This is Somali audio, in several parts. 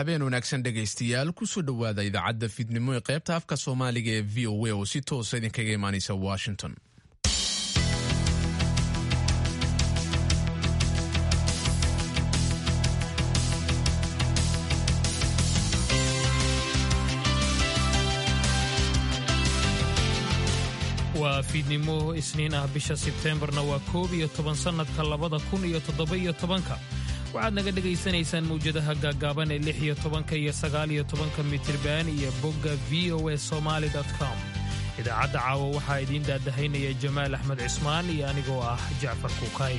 habeen wanaagsan dhegaystayaal kusoo dhowaada idaacadda fiidnimo ee qaybta afka soomaaliga ee v o a oo si toosa idinkaga imaanaysa washington waa fiidnimo isniin ah bisha sebteembarna waa koob iyo toban sannadka labada kun iyo toddoba-iyo tobanka waxaad naga dhegaysanaysaan mawjadaha gaaggaaban ee lix iyo tobanka iyo sagaaliyo tobanka mitriban iyo bogga v o e somaali com idaacadda caawa waxaa idiin daadahaynaya jamaal axmed cismaan iyo anigoo ah jacfar kuukay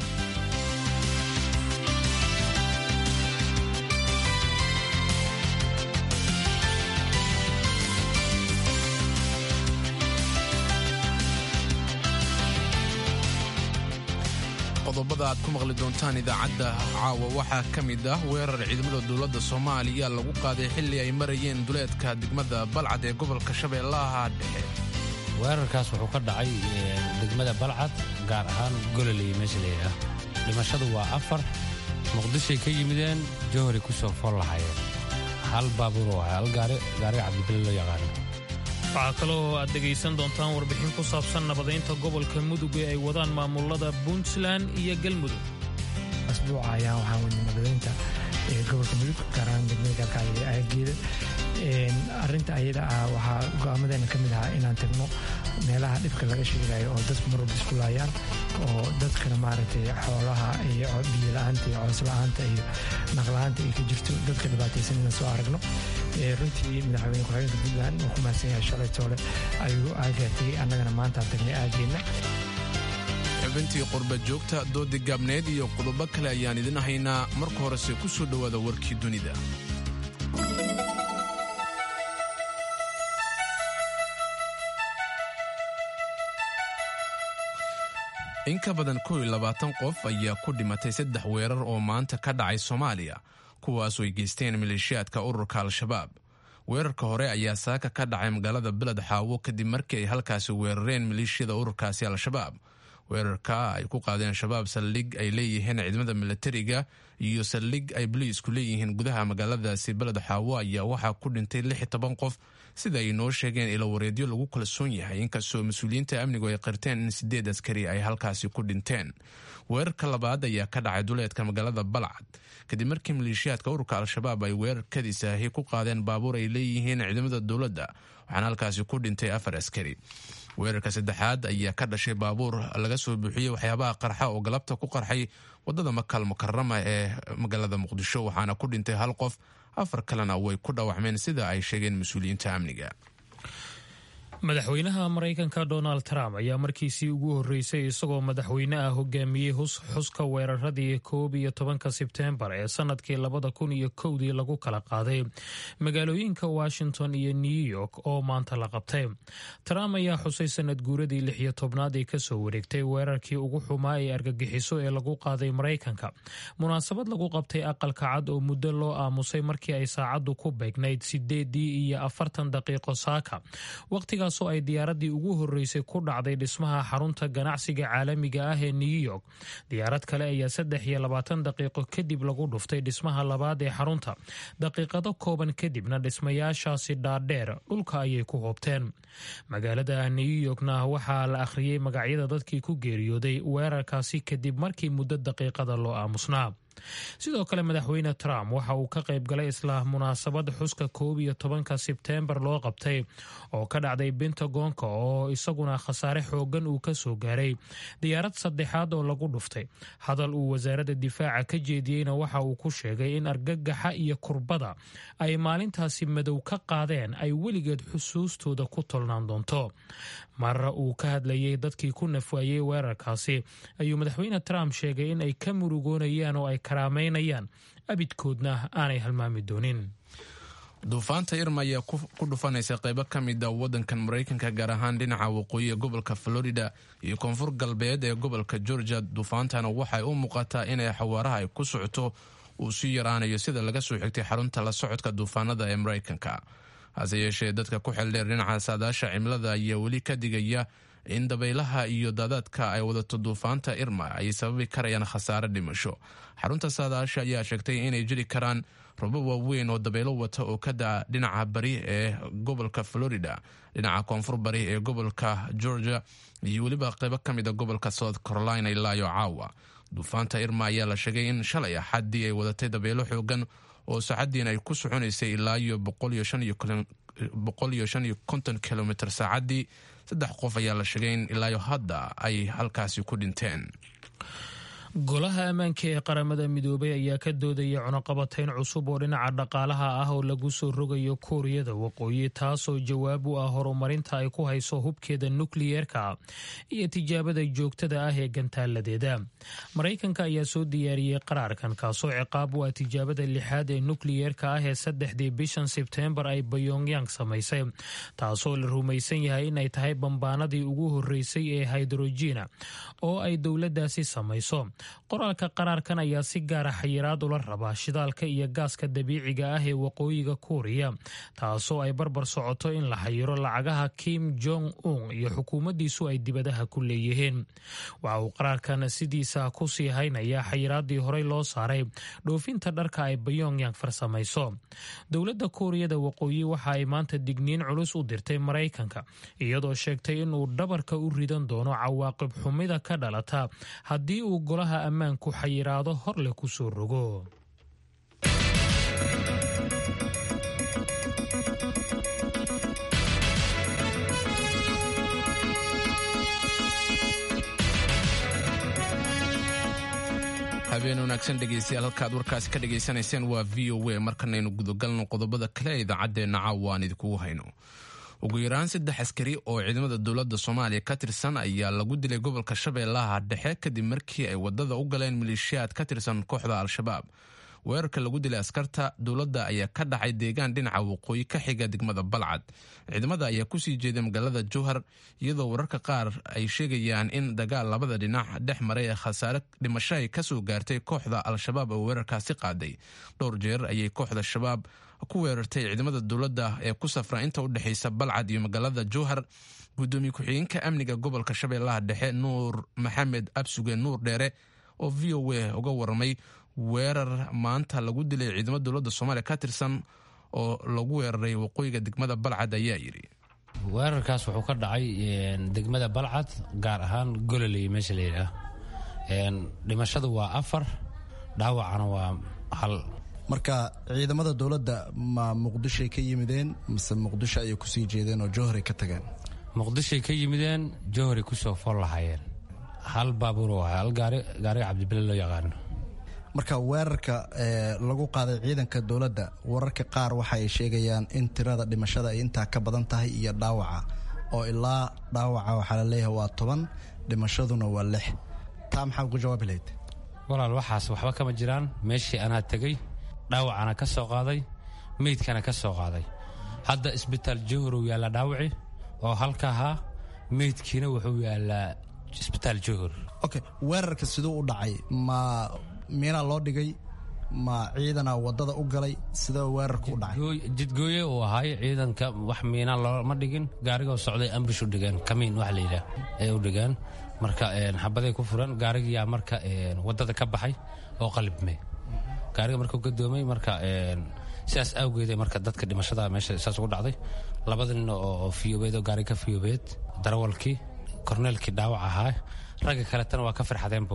qodobada aad ku maqli doontaan idaacadda caawa waxaa ka mid ah weerar ciidamada dowladda soomaaliya lagu qaaday xilli ay marayeen duleedka degmada balcad ee gobolka shabeellaha dhexe weerarkaas wuxuu ka dhacay degmada balcad gaar ahaan gololey meesha layidhaah dhimashadu waa afar muqdishay ka yimideen jowharay ku soo fool lahayeen hal baabuur oo ahay hal gaari gaariga cabdibile loo yaqaano waxaa kaloo aad dhegaysan doontaan warbixin ku saabsan nabadaynta gobolka mudug ee ay wadaan maamulada puntland iyo galmudug asbuuca ayaa waxaa weyne nabadaynta gobolka mudug gaar ahaan degmada galkacyo ee aageeda arinta ayada ah waxaa go'aamadeena ka mid ahaa inaan tagno meelaha dhibka laga sheegayo oo dadku mar walba isku laayaan oo dadkana maaragtay xoolaha iyo biyola'aanta iyo coosla'aanta iyo naqla'aanta ay ka jirto dadka dhibaataysan inaan soo aragno runtii madaxweyne ku-xigeenka puntland uu ku mahadsan yahay shalay toole ayuu aagaatay annagana maantaan tagnay aageenna xubintii qurba joogta doodi gaabneed iyo qodobo kale ayaan idin haynaa marka horese ku soo dhowaada warkii dunida in ka badan kow iyo labaatan qof ayaa ku dhimatay saddex weerar oo maanta ka dhacay soomaaliya kuwaasoo ay geysteen maleeshiyaadka ururka al-shabaab weerarka hore ayaa saaka ka dhacay magaalada beled xaawo kadib markii ay halkaasi weerareen maleeshiyada ururkaasi al-shabaab weerarka ay ku qaadeen shabaab saldhig ay leeyihiin ciidamada milatariga iyo saldhig ay boliisku leeyihiin gudaha magaaladaasi beled xaawo ayaa waxaa ku dhintay lix toban qof sida ay noo sheegeen ilo wareedyo lagu kalsoon yahay inkastoo mas-uuliyiinta amnigu ay qirteen in sideed askari ay halkaasi ku dhinteen weerarka labaad ayaa ka dhacay duleedka magaalada balcad kadib markii maleeshiyaadka ururka al-shabaab ay weerar kadisaahi ku qaadeen baabuur ay leeyihiin ciidamada dowladda waxaana halkaasi ku dhintay afar askari weerarka saddexaad ayaa ka dhashay baabuur laga soo buuxiyey waxyaabaha qarxa oo galabta ku qarxay wadada makal mukarama ee magaalada muqdisho waxaana ku dhintay hal qof afar kalena way ku dhaawacmeen sida ay sheegeen mas-uuliyiinta amniga madaxweynaha maraykanka donald trump ayaa markiisii ugu horreysay isagoo madaxweyne ah hogaamiyey xuska weeraradii koob iyo tobanka sebteembar ee sannadkii labada kun iyo kowdii lagu kala qaaday magaalooyinka washington iyo new york oo maanta la qabtay trump ayaa xusay sanad guuradii lix iyo tobnaad ee kasoo wareegtay weerarkii ugu xumaa ee argagixiso ee lagu qaaday maraykanka munaasabad lagu qabtay aqalka cad oo muddo loo aamusay markii ay saacaddu ku beegnayd sideedii iyo afartan daqiiqo saaka waqtigaas oo ay diyaaradii ugu horreysay ku dhacday dhismaha xarunta ganacsiga caalamiga ah ee new york diyaarad kale ayaa saddex iyo labaatan daqiiqo kadib lagu dhuftay dhismaha labaad ee xarunta daqiiqado kooban kadibna dhismayaashaasi dhaadheer dhulka ayay ku hoobteen magaalada new yorkna waxaa la akhriyey magacyada dadkii ku geeriyooday weerarkaasi kadib markii muddo daqiiqada loo aamusnaa sidoo kale madaxweyne trump waxa uu ka qayb galay isla munaasabad xuska koob iyo tobanka sebteembar loo qabtay oo ka dhacday bentagonka oo isaguna khasaare xoogan uu ka soo gaaray diyaarad saddexaad oo lagu dhuftay hadal uu wasaaradda difaaca ka jeediyeyna waxa uu ku sheegay in argagaxa iyo kurbada ay maalintaasi madow ka qaadeen ay weligeed xusuustooda ku tolnaan doonto marra uu ka hadlayay dadkii ku nafwaayey weerarkaasi ayuu madaxweyne trump sheegay in ay ka murugoonayaan oo ay karaameynayaan abidkoodna aanay halmaami doonin duufaanta irma ayaa ku dhufanaysa qaybo ka mid a wadankan maraykanka gaar ahaan dhinaca waqooyi ee gobolka florida iyo koonfur galbeed ee gobolka georgia duufaantana waxay u muuqataa inay xawaaraha ay ku socoto uu sii yaraanayo sida laga soo xigtay xarunta la socodka duufaanada ee maraykanka hase yeeshee dadka ku xeldheer dhinaca saadaasha cimilada ayaa weli ka digaya in dabaylaha iyo daadaadka ay wadato duufaanta irma ay sababi karayaan khasaare dhimasho xarunta saadaasha ayaa sheegtay inay jiri karaan robo waaweyn oo dabaylo wata oo ka daa dhinaca bari ee gobolka florida dhinaca koonfur bari ee gobolka georgia iyo weliba qaybo ka mid a gobolka south carolina ilaayo caawa duufaanta irma ayaa la sheegay in shalay axaddii ay wadatay dabaylo xoogan oo saacaddiina ay ku soconaysay ilaa iyo boqol iyo shan iyo konton kilomitr saacaddii saddex qof ayaa la sheegay in ilaayo hadda ay halkaasi ku dhinteen golaha ammaanka ee qaramada midoobay ayaa ka doodaya cunaqabatayn cusub oo dhinaca dhaqaalaha ah oo lagu soo rogayo kuuriyada waqooyi taasoo jawaab u ah horumarinta ay ku hayso hubkeeda nukliyeerka iyo tijaabada joogtada ah ee gantaaladeeda maraykanka ayaa soo diyaariyey qaraarkan kaasoo ciqaab u ah tijaabada lixaad ee nukliyeerka ah ee saddexdii bishan sebteembar ay bayongyang samaysay taasoo la rumaysan yahay inay tahay bambaanadii ugu horeysay ee haydrojiina oo ay dowladaasi samayso qoraalka qaraarkan ayaa si gaara xayiraad ula rabaa shidaalka iyo gaaska dabiiciga ah ee waqooyiga kuuriya taasoo ay barbar socoto in la xayiro lacagaha kim jong un iyo xukuumaddiisu ay dibadaha ku leeyihiin waxa uu qaraarkan sidiisa ku sii haynayaa xayiraadii horey loo saaray dhoofinta dharka ay bayongyang farsamayso dowladda kuuriyada waqooyi waxa ay maanta digniin culus u dirtay maraykanka iyadoo sheegtay inuu dhabarka u ridan doono cawaaqib xumida ka dhalata haddii uu golaha ammaanku xayiraado hor leh ku soo rogo habeen wanaagsan dhegeystayaal halkaad warkaasi ka dhegaysanayseen waa v o a markanaynu gudagalno qodobada kale ee idaacaddeenna caawa aan idinkugu hayno ugu yaraan saddex askari oo ciidamada dowladda soomaaliya ka tirsan ayaa lagu dilay gobolka shabeellaha dhexe kadib markii ay wadada u galeen maleeshiyaad ka tirsan kooxda al-shabaab weerarka lagu dilay askarta dowladda ayaa ka dhacay deegaan dhinaca waqooyi ka xiga degmada balcad ciidamada ayaa kusii jeeday magaalada jowhar iyadoo wararka qaar ay sheegayaan in dagaal labada dhinac dhex maray ee khasaare dhimasho ay kasoo gaartay kooxda al-shabaab oo weerarkaasi qaaday dhowr jeer ayay kooxda shabaab ku weerartay ciidamada dowladda ee ku safra inta u dhexaysa balcad iyo magaalada jowhar gudoomiye ku-xigeenka amniga gobolka shabeellaha dhexe nuur maxamed absuge nuur dheere oo v o a uga waramay weerar maanta lagu dilay ciidamo dowladda soomaaliya ka tirsan oo lagu weeraray waqooyiga degmada balcad ayaa yidhi weerarkaas wuxuu ka dhacay degmada balcad gaar ahaan gololey meesha la yidhaah dhimashadu waa afar dhaawacana waa hal marka ciidamada dowladda ma muqdishoay ka yimideen mise muqdisho ayay kusii jeedeen oo jowharay ka tageen muqdishoay ka yimideen jowharay kusoo fool lahaayeen hal baabuur waay hal gaari gaariga cabdibile loo yaqaano marka weerarka lagu qaaday ciidanka dowladda wararka qaar waxa ay sheegayaan in tirada dhimashada ay intaa ka badan tahay iyo dhaawaca oo ilaa dhaawaca waxaa la leeyahay waa toban dhimashaduna waa lix taa maxaa ugu jawaabi lahayd walaal waxaas waxba kama jiraan meeshii anaa tegey dhaawacana ka soo qaaday meydkana ka soo qaaday hadda isbitaal jowhar yaallaa dhaawaci oo halka ahaa meydkiina wuxuu yaallaa isbitaal jowhar okay weerarka siduu u dhacay ma miinaa loo dhigay ma ciidana wadada u galay sidee weerarka u dhacay jidgooye uu ahaay ciidanka wax miina looma dhigin gaarigoo socday ambush u dhigeen kamiin wax layidhaah ay u dhigeen marka xabaday ku furan gaarigiyaa marka wadada ka baxay oo qalibme gaariga markuu gadoomay marka sidaas awgeeda marka dadka dhimashada meesha saas ugu dhacday labada nin oo fiyoobeed oo gaariga ka fiyoobeed darawalkii korneelkii dhaawac ahaa ragga kaletana waa ka farxadeenba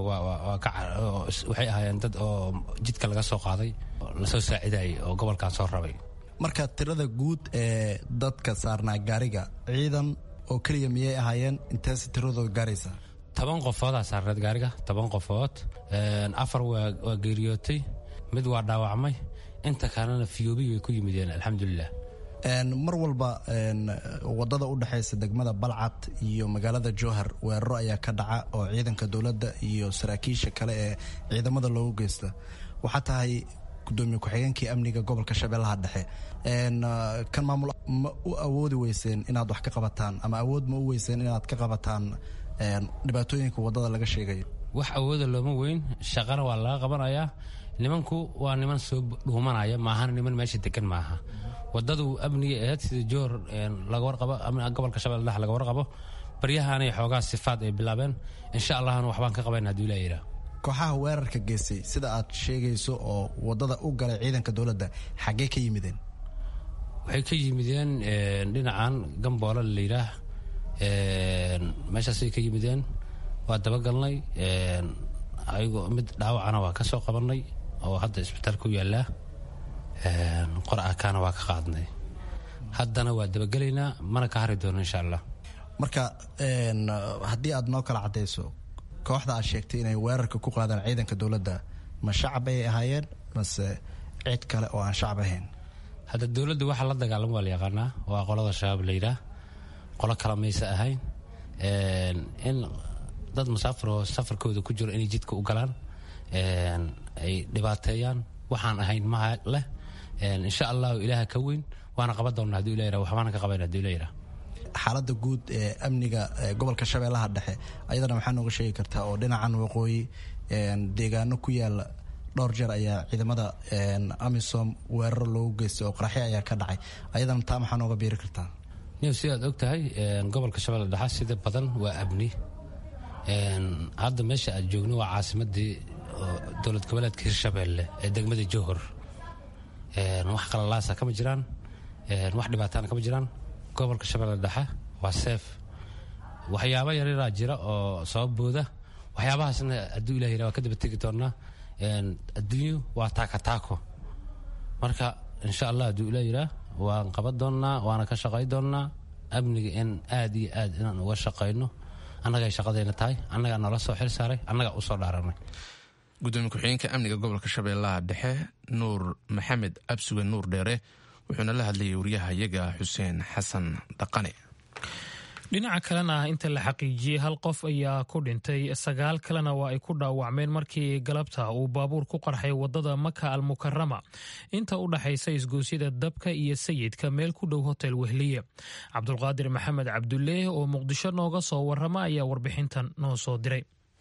waxay ahaayeen dad oo jidka laga soo qaaday lasoo saacidayay oo gobolkan soo rabay marka tirada guud ee dadka saarnaa gaariga ciidan oo keliya miyay ahaayeen inteese tiradooda gaaraysa toban qofoodaa saarneed gaariga toban qofood afar waa geeriyootay mid waa dhaawacmay inta kalena fiyoobi way ku yimideen alxamdulilah mar walba wadada u dhexaysa degmada balcad iyo magaalada jowhar weeraro ayaa ka dhaca oo ciidanka dowladda iyo saraakiisha kale ee ciidamada loogu geysta waxaa tahay gudoomiye ku-xigeenkii amniga gobolka shabeellaha dhexe kan maamul ma u awoodi weyseen inaad wax ka qabataan ama awood ma u weyseen inaad ka qabataan dhibaatooyinka wadada laga sheegayo wax awooda looma weyn shaqana waa laga qabanayaa nimanku waa niman soo dhuumanaya maahana niman meesha degan maaha wadadu amniga ahayd sida joor laga warqabo gobolka shabeelle dhexe laga warqabo baryahaanay xoogaa sifaad ay bilaabeen insha allahna waxbaan ka qabayn hadduu ilaa yidhaah kooxaha weerarka geystay sida aad sheegayso oo wadada u galay ciidanka dowladda xaggee ka yimideen waxay ka yimideen dhinacan gamboola la yidhaah meeshaasay ka yimideen waa dabagalnay ayagoo mid dhaawacana waa ka soo qabanay oo hadda isbitaal ku yaallaa qor'akaana waa ka qaadnay haddana waa dabagelaynaa mana ka hari doono insha allah marka haddii aad noo kala caddayso kooxda aad sheegtay inay weerarka ku qaadaan ciidanka dowladda ma shacab ay ahaayeen mase cid kale oo aan shacab ahayn hadda dowladda waxa la dagaalamo waa la yaqaanaa waa qolada shabaab la yidhaah qolo kale maysa ahayn in dad musaafir oo safarkooda ku jiro inay jidka u galaan ay dhibaateeyaan waxaan ahayn maha leh insha allahu ilaaha ka weyn waana qaban doona haduu ila yira waxbaana ka qabayn haduu ila yira xaaladda guud ee amniga gobolka shabeellaha dhexe ayadana maxaa nooga sheegi kartaa oo dhinacan waqooyi deegaano ku yaala dhowr jeer ayaa ciidamada amisom weeraro loogu geystay oo qaraxyo ayaa ka dhacay ayadana taa maxaa nooga biiri kartaa niw sidaad og tahay gobolka shabeelle dhexe sida badan waa abni hadda meesha aad joogno waa caasimadii dowlad goboleedka hirshabeelle ee degmada johor wax qalalaasa kama jiraan wax dhibaatana kama jiraan gobolka shabeelle dhexe waa seef waxyaaba yaryaraa jira oo sababooda waxyaabahaasna hadduu ilah yira waa ka daba tegi doonaa adduunyu waa taakataako marka insha allah hadduu ilah yiraa waan qaban doonnaa waana ka shaqay doonnaa amniga in aad iyo aad inaan uga shaqayno annagay shaqadayna tahay annagaa noola soo xil saaray annagaa u soo dhaaranay gudoomiye ku-xigeenka amniga gobolka shabeellaha dhexe nuur maxamed absuge nuur dheere wuxuuna la hadlayay wariyaha iyaga xuseen xasan dhaqane dhinaca kalena ah inta la xaqiijiyey hal qof ayaa ku dhintay sagaal kalena waa ay ku dhaawacmeen markii galabta uu baabuur ku qarxay wadada maka al mukarama inta u dhaxaysa isgoosyada dabka iyo sayidka meel ku dhow hotel wehliye cabdulqaadir maxamed cabduleeh oo muqdisho nooga soo warrama ayaa warbixintan noo soo diray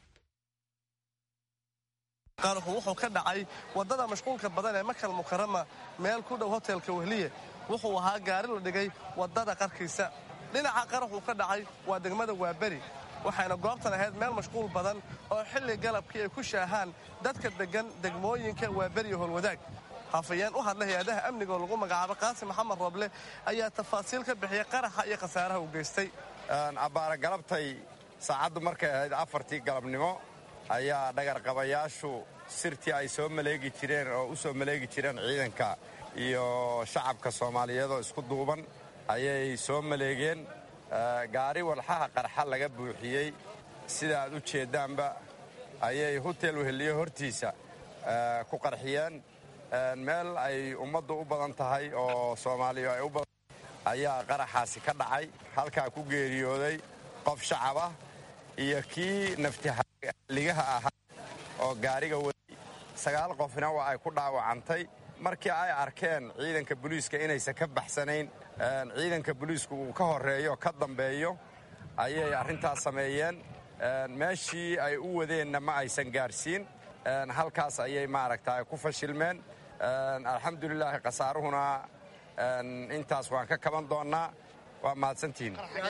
qaraxu wuxuu ka dhacay waddada mashquulka badan ee makal mukarama meel ku dhow hotelka wehliye wuxuu ahaa gaari la dhigay waddada qarkiisa dhinaca qaraxuu ka dhacay waa degmada waaberi waxayna goobtan ahayd meel mashquul badan oo xilli galabkii ay ku shaahaan dadka deggan degmooyinka waaberi iyo howlwadaag hafayeen u hadla hay-adaha amniga oo lagu magacaabo qaasim maxamed roble ayaa tafaasiil ka bixiyey qaraxa iyo khasaaraha uu geystay abbaara galabtay saacaddu markay ahayd afartii galabnimo ayaa dhagarqabayaashu sirtii ay soo maleegi jireen oo u soo maleegi jireen ciidanka iyo shacabka soomaaliyeedoo isku duuban ayay soo maleegeen gaari walxaha qarxa laga buuxiyey sida aad u jeeddaanba ayay hotel weheliye hortiisa ku qarxiyeen meel ay ummaddu u badan tahay oo soomaaliya ay u badan ayaa qaraxaasi ka dhacay halkaa ku geeriyooday qof shacab ah iyo kii naftihaligaha ahaa oo gaariga waday sagaal qofna waa ay ku dhaawacantay markii ay arkeen ciidanka booliiska inaysan ka baxsanayn ciidanka booliisku uu ka horreeyo ka dambeeyo ayay arrintaas sameeyeen meeshii ay u wadeenna ma aysan gaarsiin halkaas ayay maaragta ku fashilmeen alxamdulilaahi khasaaruhuna intaas waan ka kaban doonnaa waa mahadsantihin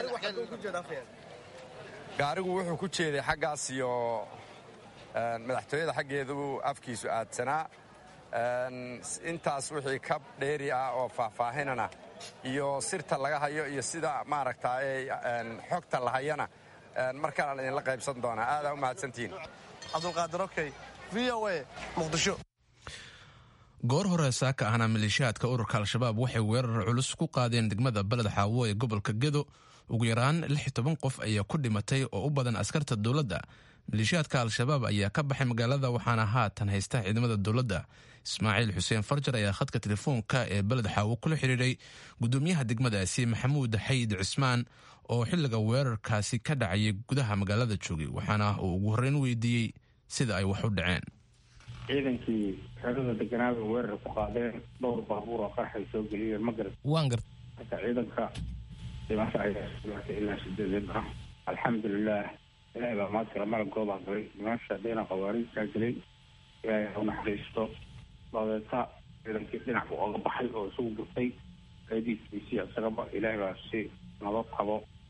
gaarigu wuxuu ku jeeday xaggaas iyo madaxtooyada xaggeedu afkiisu aadsanaa intaas wixii ka dheeri ah oo faahfaahinana iyo sirta laga hayo iyo sida maaragta xogta la hayana markaanaan idinla qaybsan doonaa aadaa u mahadsantihiin cabdulqaadir okey v o a muqdisho goor hore saaka ahna maleeshiyaadka ururka al-shabaab waxay weerar culus ku qaadeen degmada beled xaawo ee gobolka gedo ugu yaraan lix toban qof ayaa ku dhimatay oo u badan askarta dowladda maleeshiyaadka al-shabaab ayaa ka baxay magaalada waxaana haatan haysta ciidamada dowladda ismaaciil xuseen farjar ayaa khadka telefoonka ee beled xaawo kula xidhiidhay gudoomiyaha degmadaasi maxamuud xayid cismaan oo xilliga weerarkaasi ka dhacayay gudaha magaalada joogay waxaana uu ugu horreyn weydiiyey sida ay wax u dhaceen ciidankii xerada deganaada weerar ku qaadeen dhowr baabuur oo qaraxay soo geliyeen ma garat waan gart marka ciidanka dhimasho ayaa sulaatay ilaa sideedeed ah alxamdulilah ilaahay baa maadkala malagoodaa galay dhimasha dhina khawaariijkaa gelay ilaahay ha u naxariisto dabeeta ciidankii dhinac buu oga baxay oo isugu gurtay aydiisbiisi isagaba ilaahay baa si nabad qabo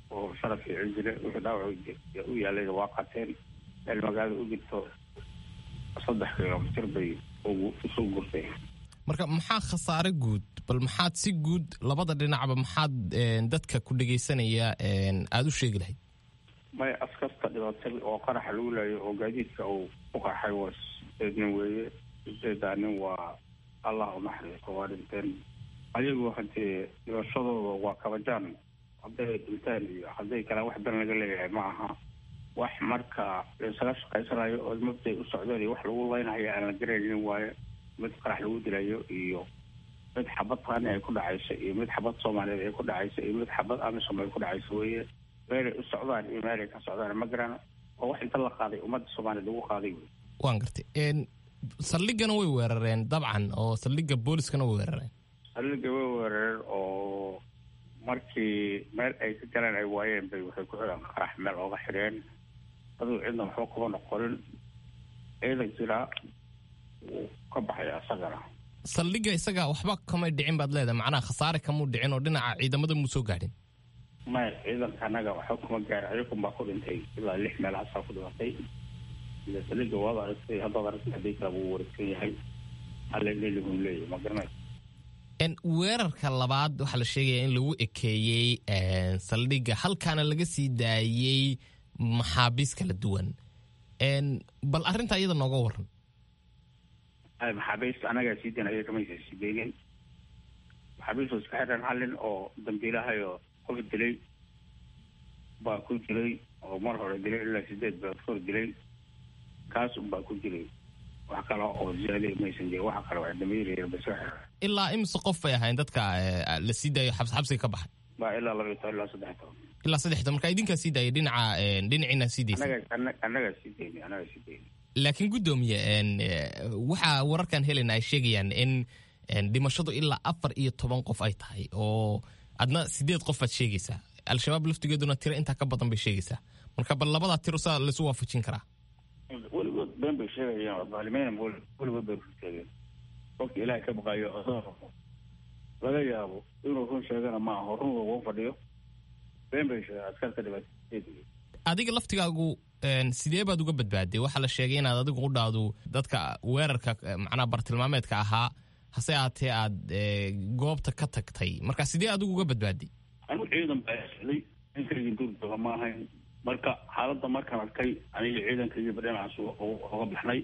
oo sharaf iyo cijile wixii dhaawac u yaalayna waa qateen meel magaalada u jirto saddex kilomitir bay isu gurtay marka maxaa khasaare guud bal maxaad si guud labada dhinacba maxaad dadka ku dhegaysanaya aada u sheegi lahayd may askarta dhibatay oo qaraxa lagu laayo oo gaadiidka uu u qarxay waa sideed nin weeye sideedaa nin waa allah u naxariisto waa dhinteen ayagu haddee dhibashadooda waa kabajaan hadday dhinteen iyo hadday kale wax dan laga leeyahay ma aha wax marka laisaga shaqaysanayo oo mabday u socdeen iyo wax lagu leynayo aan la garaynin waaye mid qarax lagu dilayo iyo mid xabad qaani ay ku dhacayso iyo mid xabad soomaaliyeed ay ku dhacayso iyo mid xabad amisom ay ku dhacayso weeye meelay u socdaan iyo meelay ka socdaan ma garan oo wax inta la qaaday ummadda soomaaliyeed lagu qaaday wey waan gartay saldhigana way weerareen dabcan oo saldhigga booliskana way weerareen saldhigga way weerareen oo markii meel ay ka galeen ay waayeen bay waxay ku xidhaan qarax meel ooga xidheen aduu cidna waxba kuma noqonin ciidan jiraa wuu ka baxaya isagana saldhigga isaga waxba kamay dhicin baad leedahay macnaha khasaare kamuu dhicin oo dhinaca ciidamada muu soo gaadhin maya ciidanka annaga waxba kuma gaarin ayakun baa ku dhintay ilaa lix meelahaasaa ku dhimatay ila saldhigga waad aragtay haddaad aragtay haddii kale wuu wareegsan yahay halelelihun leeyahy ma garanay weerarka labaad waxaa la sheegaya in lagu ekeeyey saldhigga halkaana laga sii daayey maxaabiis kala duwan bal arrinta iyada nooga waran maxaabiista anagaa sii dayn ayaga kamaysa sii daynin maxaabiista iska xidhan hallin oo dambiilahayo qof dilay baa ku jiray oo mar hore dilay ilaa sideed bilood kahor dilay kaas unbaa ku jiray wax kale oo ziyaada maysan jirin waxa kale waa dambiilayeen ba iska xidhan ilaa imise qof bay ahayn dadka la sii daayo xabsiga ka baxay baa ilaa laba iyo toban ilaa saddex toban ilaa saddex toban marka idinkaa sii daaya dhinaca dhinaciina sii daysa annagaa sii dayni annagaa sii dayni laakiin guddoomiye waxaa wararkan helena ay sheegayaan in dhimashadu ilaa afar iyo toban qof ay tahay oo adna sideed qof baad sheegaysaa al-shabaab laftigeeduna tiro intaa ka badan bay sheegaysaa marka bal labadaa tiro saa laisu waafajin karaa weligood been bay sheegayaan baalimeyn weligood bay sheegeen qofka ilaahay ka baqayo laga yaabo inuu run sheegana ma aho run lagu fadhiyo been bay sheegeen askarta dhibaatee adiga laftigaagu sidee baad uga badbaaday waxaa la sheegay inaad adigu u dhaadu dadka weerarka macnaha bartilmaameedka ahaa hase aatee aad goobta ka tagtay marka sidee adigu uga badbaaday anigu ciidan baa socday inkaygii duurdaba ma ahayn marka xaaladda markaan arkay aniga ciidankaygiiba dhinacaas oga baxnay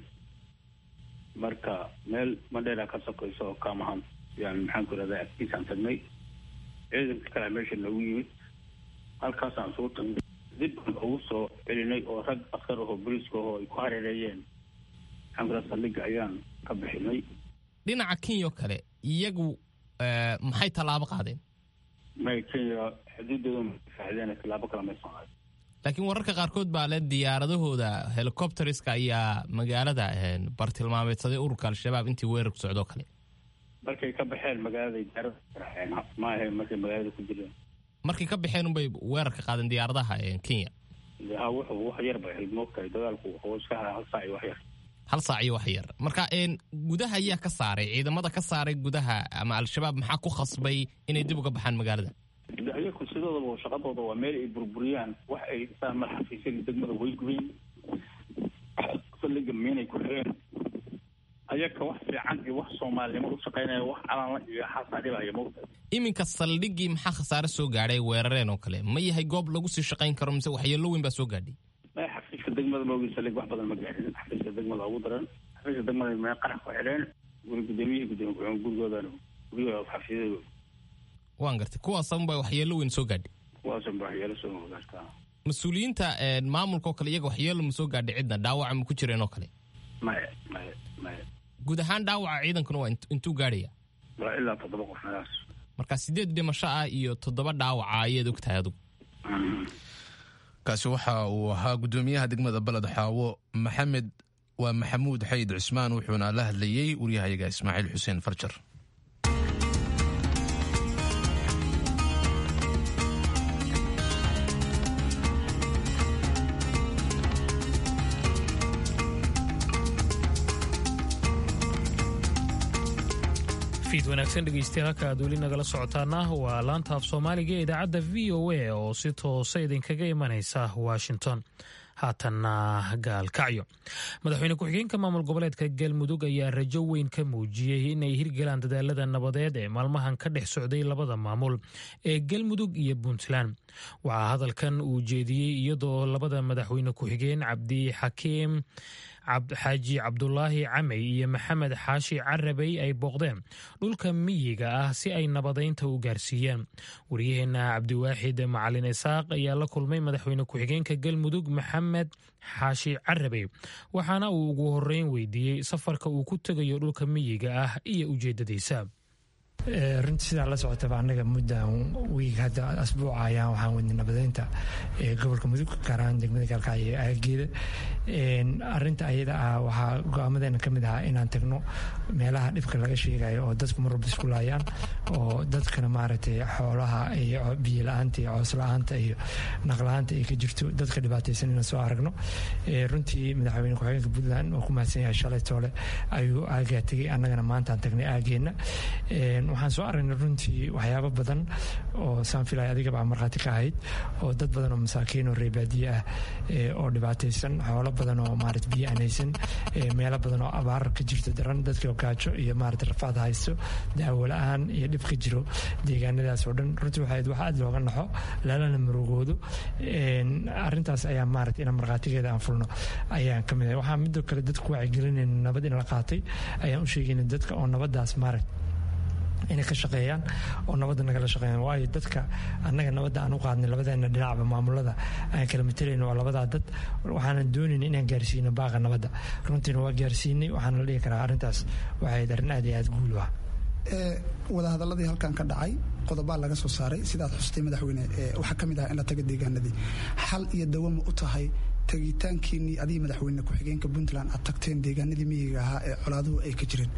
marka meel madheera ka sokayso oo kaamahan yani maxaan ku irahdaa agtiisaan tagnay ciidanka kale meesha noogu yimid halkaasaan soo tagnay dib baan ugu soo celinay oo rag askar ahoo boliiska ahoo ay ku hareereeyeen maxaan ku irahdaa saldhigga ayaan ka bixinay dhinaca kenya oo kale iyagu maxay tallaabo qaadeen may kenya xuduuddooda faaxdeen tallaabo kale maysan qaadin laakiin wararka qaarkood baa le diyaaradahooda helicopteriska ayaa magaalada bartilmaameedsaday ururka al-shabaab intii weerarku socdoo kale markay ka baxeen magaaladay diyaarada raaceen ma ahayn markay magaalada ku jireen markay ka baxeen unbay weerarka qaadeen diyaaradaha kenya ha wuxuu wax yar bay ahayd moogtahay dagaalku wuxuu iska haa hal saac iyo wax yar hal saac iyo wax yar marka gudaha ayaa ka saaray ciidamada ka saaray gudaha ama al-shabaab maxaa ku khasbay inay dib uga baxaan magaalada ayaku sidoodaba shaqadooda waa meel ay burburiyaan wax ay dhisaan mar xafiisyada degmada way gubeen saldhiga miinay ku xireen ayaka wax fiican iyo wax soomaalinimo u shaqaynaya wax calanla iyo xaasaa dhibaya mawta iminka saldhiggii maxaa khasaare soo gaadhay weerareen oo kale ma yahay goob lagu sii shaqayn karo mise waxyeello weyn baa soo gaadhay maya xafiiska degmada maogi saldhig wax badan ma gaadhin xafiiska degmada ugu daran xafiiska degmada mee qarax ku xidheen guri gudoomiyihii gudoomiye gurigoodan gurigooda xafiisyadooda waan gartay kuwaasanba waxyeello weyn soo gaadhay kuwaasanba waxyeelo soo gaartaa mas-uuliyiinta maamulka oo kale iyaga waxyeello ma soo gaadhay cidna dhaawaca ma ku jireen oo kale maya maya maya guud ahaan dhaawaca ciidankuna waa intuu gaadhaya waa ilaa toddoba qof meelaas marka sideed dhimasho ah iyo toddoba dhaawaca ayaad og tahay adugu kaasi waxa uu ahaa guddoomiyaha degmada baled xaawo maxamed waa maxamuud xayd cusmaan wuxuuna la hadlayey waryahayaga ismaaciil xuseen farjar fiid wanaagsan dhegeystayaal halka aad weli nagala socotaana waa laanta af soomaaliga ee idaacadda v o a oo si toosa idinkaga imanaysa washington haatanna gaalkacyo madaxweyne ku-xigeenka maamul goboleedka galmudug ayaa rajo weyn ka muujiyey inay hirgalaan dadaalada nabadeed ee maalmahan ka dhex socday labada maamul ee galmudug iyo puntland waxaa hadalkan uu jeediyey iyadoo labada madaxweyne ku-xigeen cabdi xakiim xaaji cabdulaahi camey iyo maxamed xaashi carabey ay booqdeen dhulka miyiga ah si ay nabadeynta u gaarsiiyeen waryaheena cabdiwaaxid macalin isaaq ayaa la kulmay madaxweyne ku-xigeenka galmudug maxamed xaashi carabey waxaana uu ugu horeyn weydiiyey safarka uu ku tegayo dhulka miyiga ah iyo ujeedadiisa runtii sidaa la socotaba anaga muddan wiig hadda asbuuca ayaan waxaan wadnay nabadeynta gobolka mudug gaar ahaan degmada gaalkacyo ee aageeda arinta ayada ah waxaa go-aamadeena ka mid ahaa inaan tagno meelaha dhibka laga sheegayo oo dadku mar walba isku laayaan oo dadkana maaragtay xoolaha iyo biyo la-aanta iyo coos la-aanta iyo naqla-aanta ay ka jirto dadka dhibaataysan inaan soo aragno runtii madaxweyne ku-xigeenka puntland oo ku mahadsan yahay shalay toole ayuu aagaa tegay annagana maantaan tagnay aageenna waxaan soo aragnay runtii waxyaabo badan oo saan filay adigaba markhaati ka ahayd oo dad badan oo masaakiin oo reebaadiye ah oo dhibaataysan xoolo badan oo maarata biyo aan haysan meelo badan oo abaar ka jirto daran dadkii gaajo iyo maarata rafaad haysto daawo la-aan iyo dhib ka jiro deegaanadaas oo dhan runtii waxay wax aad looga naxo lalana marugoodo arrintaas ayaa maarata inaan markhaatigeeda aan fulno ayaan ka mid ahay waxaa midoo kale dadku wacyigelinayna nabad in la qaatay ayaan u sheegayna dadka oo nabadaas maarata inay ka shaqeeyaan oo nabadda nagala shaqeeyaan waayo dadka annaga nabadda aan u qaadnay labadeena dhinacba maamulada aan kala matalayno waa labadaa dad waxaanan doonayna inaan gaarsiino baaqa nabadda runtiina waa gaarsiinay waxaana la dhihi karaa arrintaas waxay arrin aad iyo aad guul ah wadahadaladii halkan ka dhacay qodobaa laga soo saaray sidaad xustay madaxweyne waxaa ka mid ah in la taga deegaanadii xal iyo dawama u tahay tagitaankiinii adiga madaxweyne ku-xigeenka puntland aad tagteen deegaanadii miyiga ahaa ee colaaduhu ay ka jireen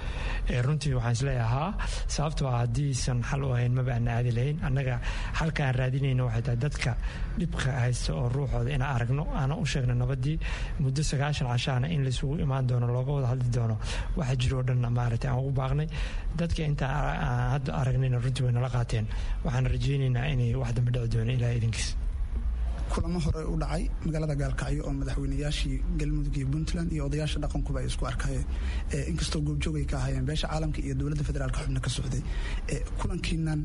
runtii waxaan isleeyahaa sababtoo ah haddiisan xal u ahayn maba aana aadi lahayn annaga xalka aan raadinayno waxay tahay dadka dhibka haysta oo ruuxooda inaan aragno aana u sheegno nabadii muddo sagaashan cashaana in laisugu imaan doono looga wada hadli doono waxa jiro o dhan maaragtay aan ugu baaqnay dadka intaan hadda aragnayna runtii way nala qaateen waxaan rajaynaynaa inay wax dambe dhici doono ilaa idinkiis kulamo hore u dhacay magaalada gaalkacyo oo madaxweynayaashii galmudug iyo puntland iyo odayaasha dhaqankuba ay isku arkayeen inkastoo goobjoog ay ka ahaayeen beesha caalamka iyo dowladda federaalka xubno ka socday kulankiinan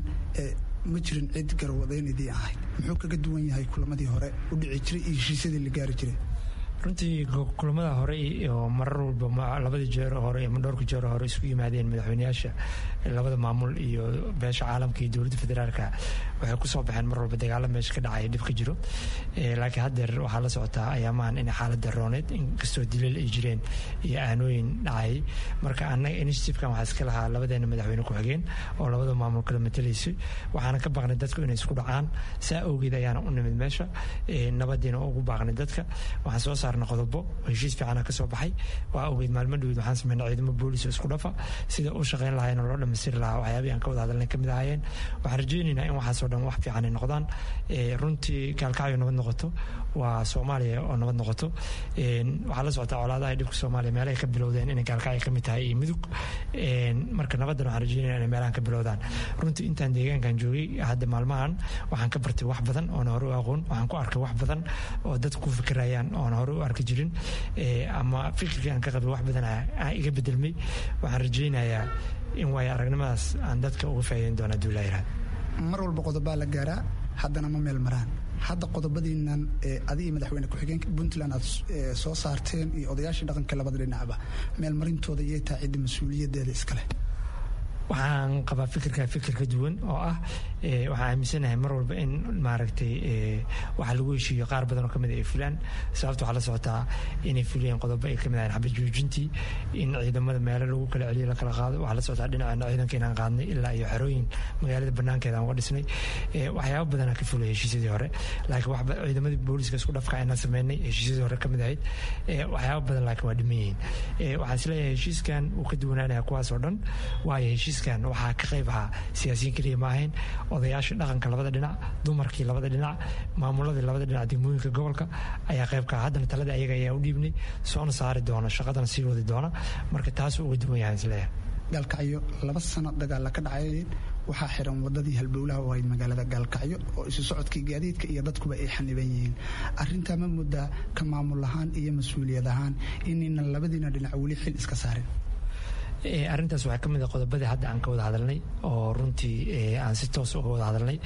ma jirin cid garwadeynadii ahayd muxuu kaga duwan yahay kulamadii hore u dhici jiray iyo heshiisyadii la gaari jiray runtii kulamada hore oo marar walba labadii jeer hore iyo dhowrka jeer hore isku yimaadeen madaxweynayaasha labada maamul iyo beesha caalamka iyo dowladda federaalka waxay kusoo baxeen mar walba dagaalo meesha ka dhacaya dhib ka jiro laakiin haddeer waxaa la socotaa ayaamahan inay xaaladda rooneed inkastoo dilal ay jireen iyo aanooyin dhacayay marka annaga initiativekan waxaa iska lahaa labadeena madaxweyne ku-xigeen oo labada maamul kala matalaysay waxaana ka baaqnay dadku inay isku dhacaan saa awgeed ayaana u nimid meesha nabadiina ugu baaqnay dadka waxaan soo saarnay qodobo heshiis fiicana ka soo baxay waa awgeed maalmo dhowed waxaan sameynay ciidamo boolis oo isku dhafa sida u shaqeyn lahayn oo loo dhammaystiri lahaa waxyaabihi aan ka wada hadalnay kamid ahaayeen waxaan rajaynaynaa in waxaasoo dhan wax fiican ay noqdaan runtii gaalkacyo nabad noqoto waa soomaaliya oo nabad noqoto waxaa la socotaa colaadaha dhibka soomaaliya meelahay ka bilowdeen inay gaalkacyo ka mid tahay iyo mudug marka nabaddan waxaan rajaynaya inay meelahan ka bilowdaan runtii intaan deegaankan joogay hadda maalmahan waxaan ka bartay wax badan oona hore u aqoon waxaan ku arkay wax badan oo dadku ku fikirayaan oona hore u arki jirin ama fikirkii aan ka qabay wax badan aan iga bedelmay waxaan rajaynayaa in waayo aragnimadaas aan dadka uga faa'iideyn doona duulaayiraan mar walba qodobaa la gaaraa haddana ma meel maraan hadda qodobadiinan adiga madaxweyne ku-xigeenka puntland aad soo saarteen iyo odayaashii dhaqanka labada dhinacba meelmarintooda iyay tahay cidda mas-uuliyadeeda iskaleh waxaan qabaa fikirka fikir ka duwan oo ah waxaan aaminsanahay mar walba in maaragtay waxa lagu heshiiyo qaar badan oo kamid ay fulaan sababta waxaa la socotaa inay fuliyeen qodobo ay kamid ahayn xabad joojintii in ciidamada meelo lagu kala celiyo la kala qaado waxaa la socotaa dhinaceena ciidanka inaan qaadnay ilaa iyo xerooyin magaalada banaankeeda aan uga dhisnay waxyaaba badanaa ka fulay heshiisyadii hore laakiin ciidamadii booliska isku dhafka inaan sameynay heshiisyadii hore kamid ahayd waxyaaba badan laakiin waa dhiman yihiin waxaan isleeyahay heshiiskan uu ka duwanaanaya kuwaas oo dhan waayo heshiis waxaa ka qayb ahaa siyaasiyiin keliya ma ahayn odayaashii dhaqanka labada dhinac dumarkii labada dhinac maamuladii labada dhinac degmooyinka gobolka ayaa qayb ka haddana talada ayaga ayaa u dhiibnay soona saari doona shaqadana sii wadi doona marka taas uga duwan yahay isleeyahay gaalkacyo laba sano dagaalla ka dhacayeen waxaa xiran wadadii halbowlaha u ahayd magaalada gaalkacyo oo isu socodkii gaadiidka iyo dadkuba ay xaniban yihiin arintaa ma muddaa ka maamul ahaan iyo mas-uuliyad ahaan inayna labadiina dhinac weli xil iska saarin arrintaas waxaa ka mid a qodobadii hadda aan ka wada hadalnay oo runtii aan si toos uga wada hadalnay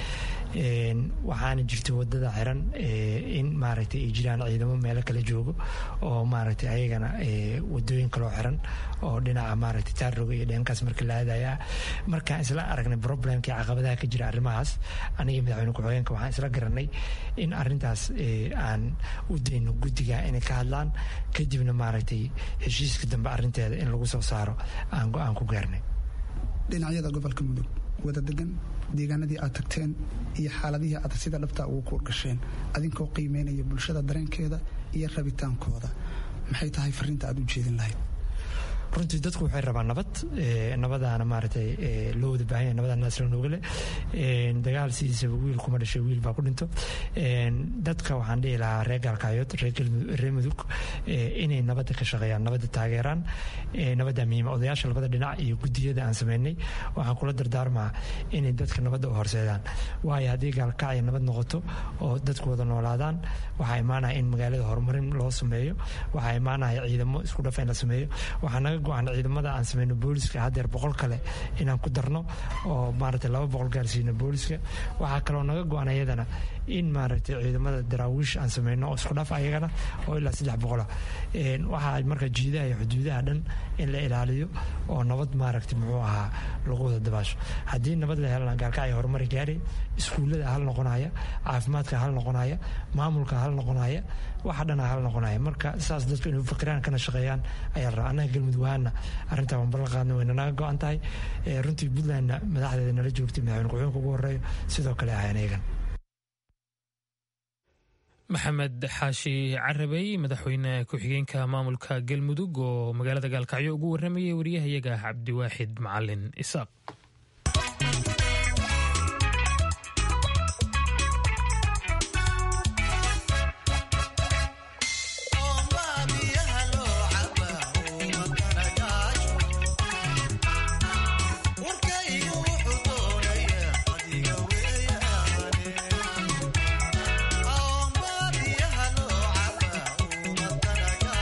waxaana jirta wadada xiran in maaragtay ay jiraan ciidamo meelo kala joogo oo maaragtay ayagana wadooyin kaloo xiran oo dhinaca maaragtay taarroga iyo dheenkaas marka la aadaya markaan isla aragnay problemkii caqabadaha ka jira arrimahaas aniga madaxweyne ku-xigeenka waxaan isla garanay in arrintaas aan u dayno guddiga inay ka hadlaan kadibna maaragtay heshiiska dambe arrinteeda in lagu soo saaro aan go-aan ku gaarnay dhinacyada gobolka mudug wada degan deegaanadii aad tagteen iyo xaaladihii aad sida dhabtaa ugu kuurgasheen adinkoo qiimeynaya bulshada dareenkeeda iyo rabitaankooda maxay tahay fariinta aad u jeedin lahayd runtii dadku waxay rabaan nabad nabadaana maaragtay loo wada baahanya nabada naasla noogale dagaal sidiisaba wiil kuma dhashay wiil baa ku dhinto dadka waxaan dhihi lahaa reer gaalkaayood reer mudug inay nabadda ka shaqeeyaan nabadda taageeraan nabadda muhiima odayaasha labada dhinac iyo guddiyada aan sameynay waxaan kula dardaarmaa inay dadka nabadda u horseedaan waayo haddii gaalkacya nabad noqoto oo dadku wada noolaadaan waxaa imaanaya in magaalada horumarin loo sameeyo waxaa imaanaya ciidamo isku dhafa in la sameeyo waxaa naga go-an ciidamada aan sameyno booliska haddeer boqol kale inaan ku darno oo maaragtay laba boqol gaarsiino booliska waxaa kaloo naga go-an ayadana in maaragtay ciidamada daraawiish aan sameyno oo isku dhaf ayagana oo ilaa saddex boqola waxaa marka jiidaha iyo xuduudaha dhan in la ilaaliyo oo nabad maaragtay muxuu ahaa lagu wada dabaasho haddii nabad la helana gaalkacya horumari gaari iskuullada hal noqonaya caafimaadka hal noqonaya maamulka hal noqonaya waxa dhana hal noqonaya marka saas dadku inay fakiraan kana shaqeeyaan ayaa la rabaa annaga galmudug ahaana arrintaa waan ballan qaadna wayna naga go-an tahay runtii puntlandna madaxdeeda nala joogtay madaxweyne ku-xigeenka ugu horreeyo sidoo kale ahayn iyagan maxamed xaashi carabey madaxweyne ku-xigeenka maamulka galmudug oo magaalada gaalkacyo ugu waramayay wariyahayaga cabdiwaaxid macalin isaaq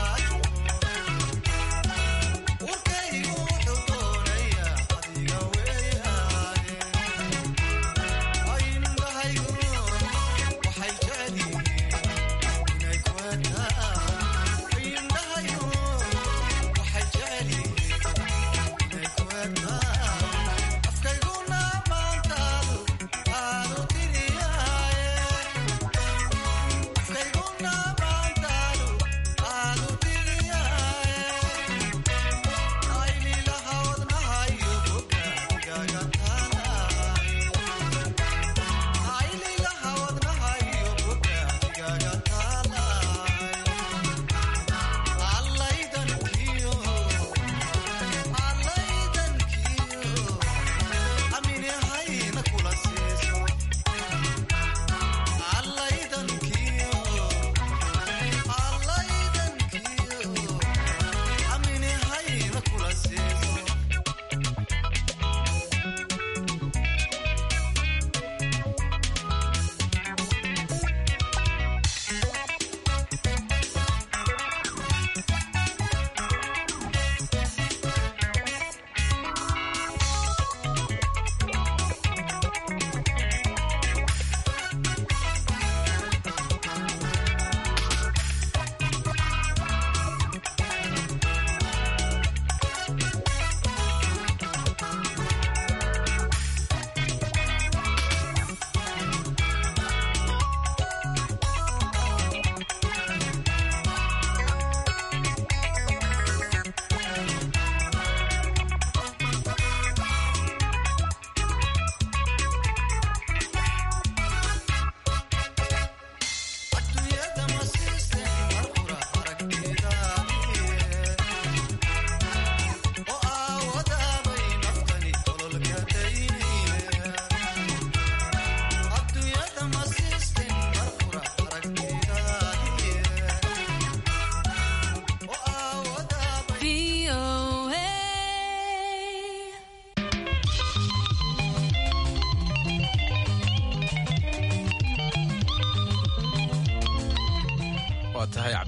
Urkaygu wuxuu doonayaa adiga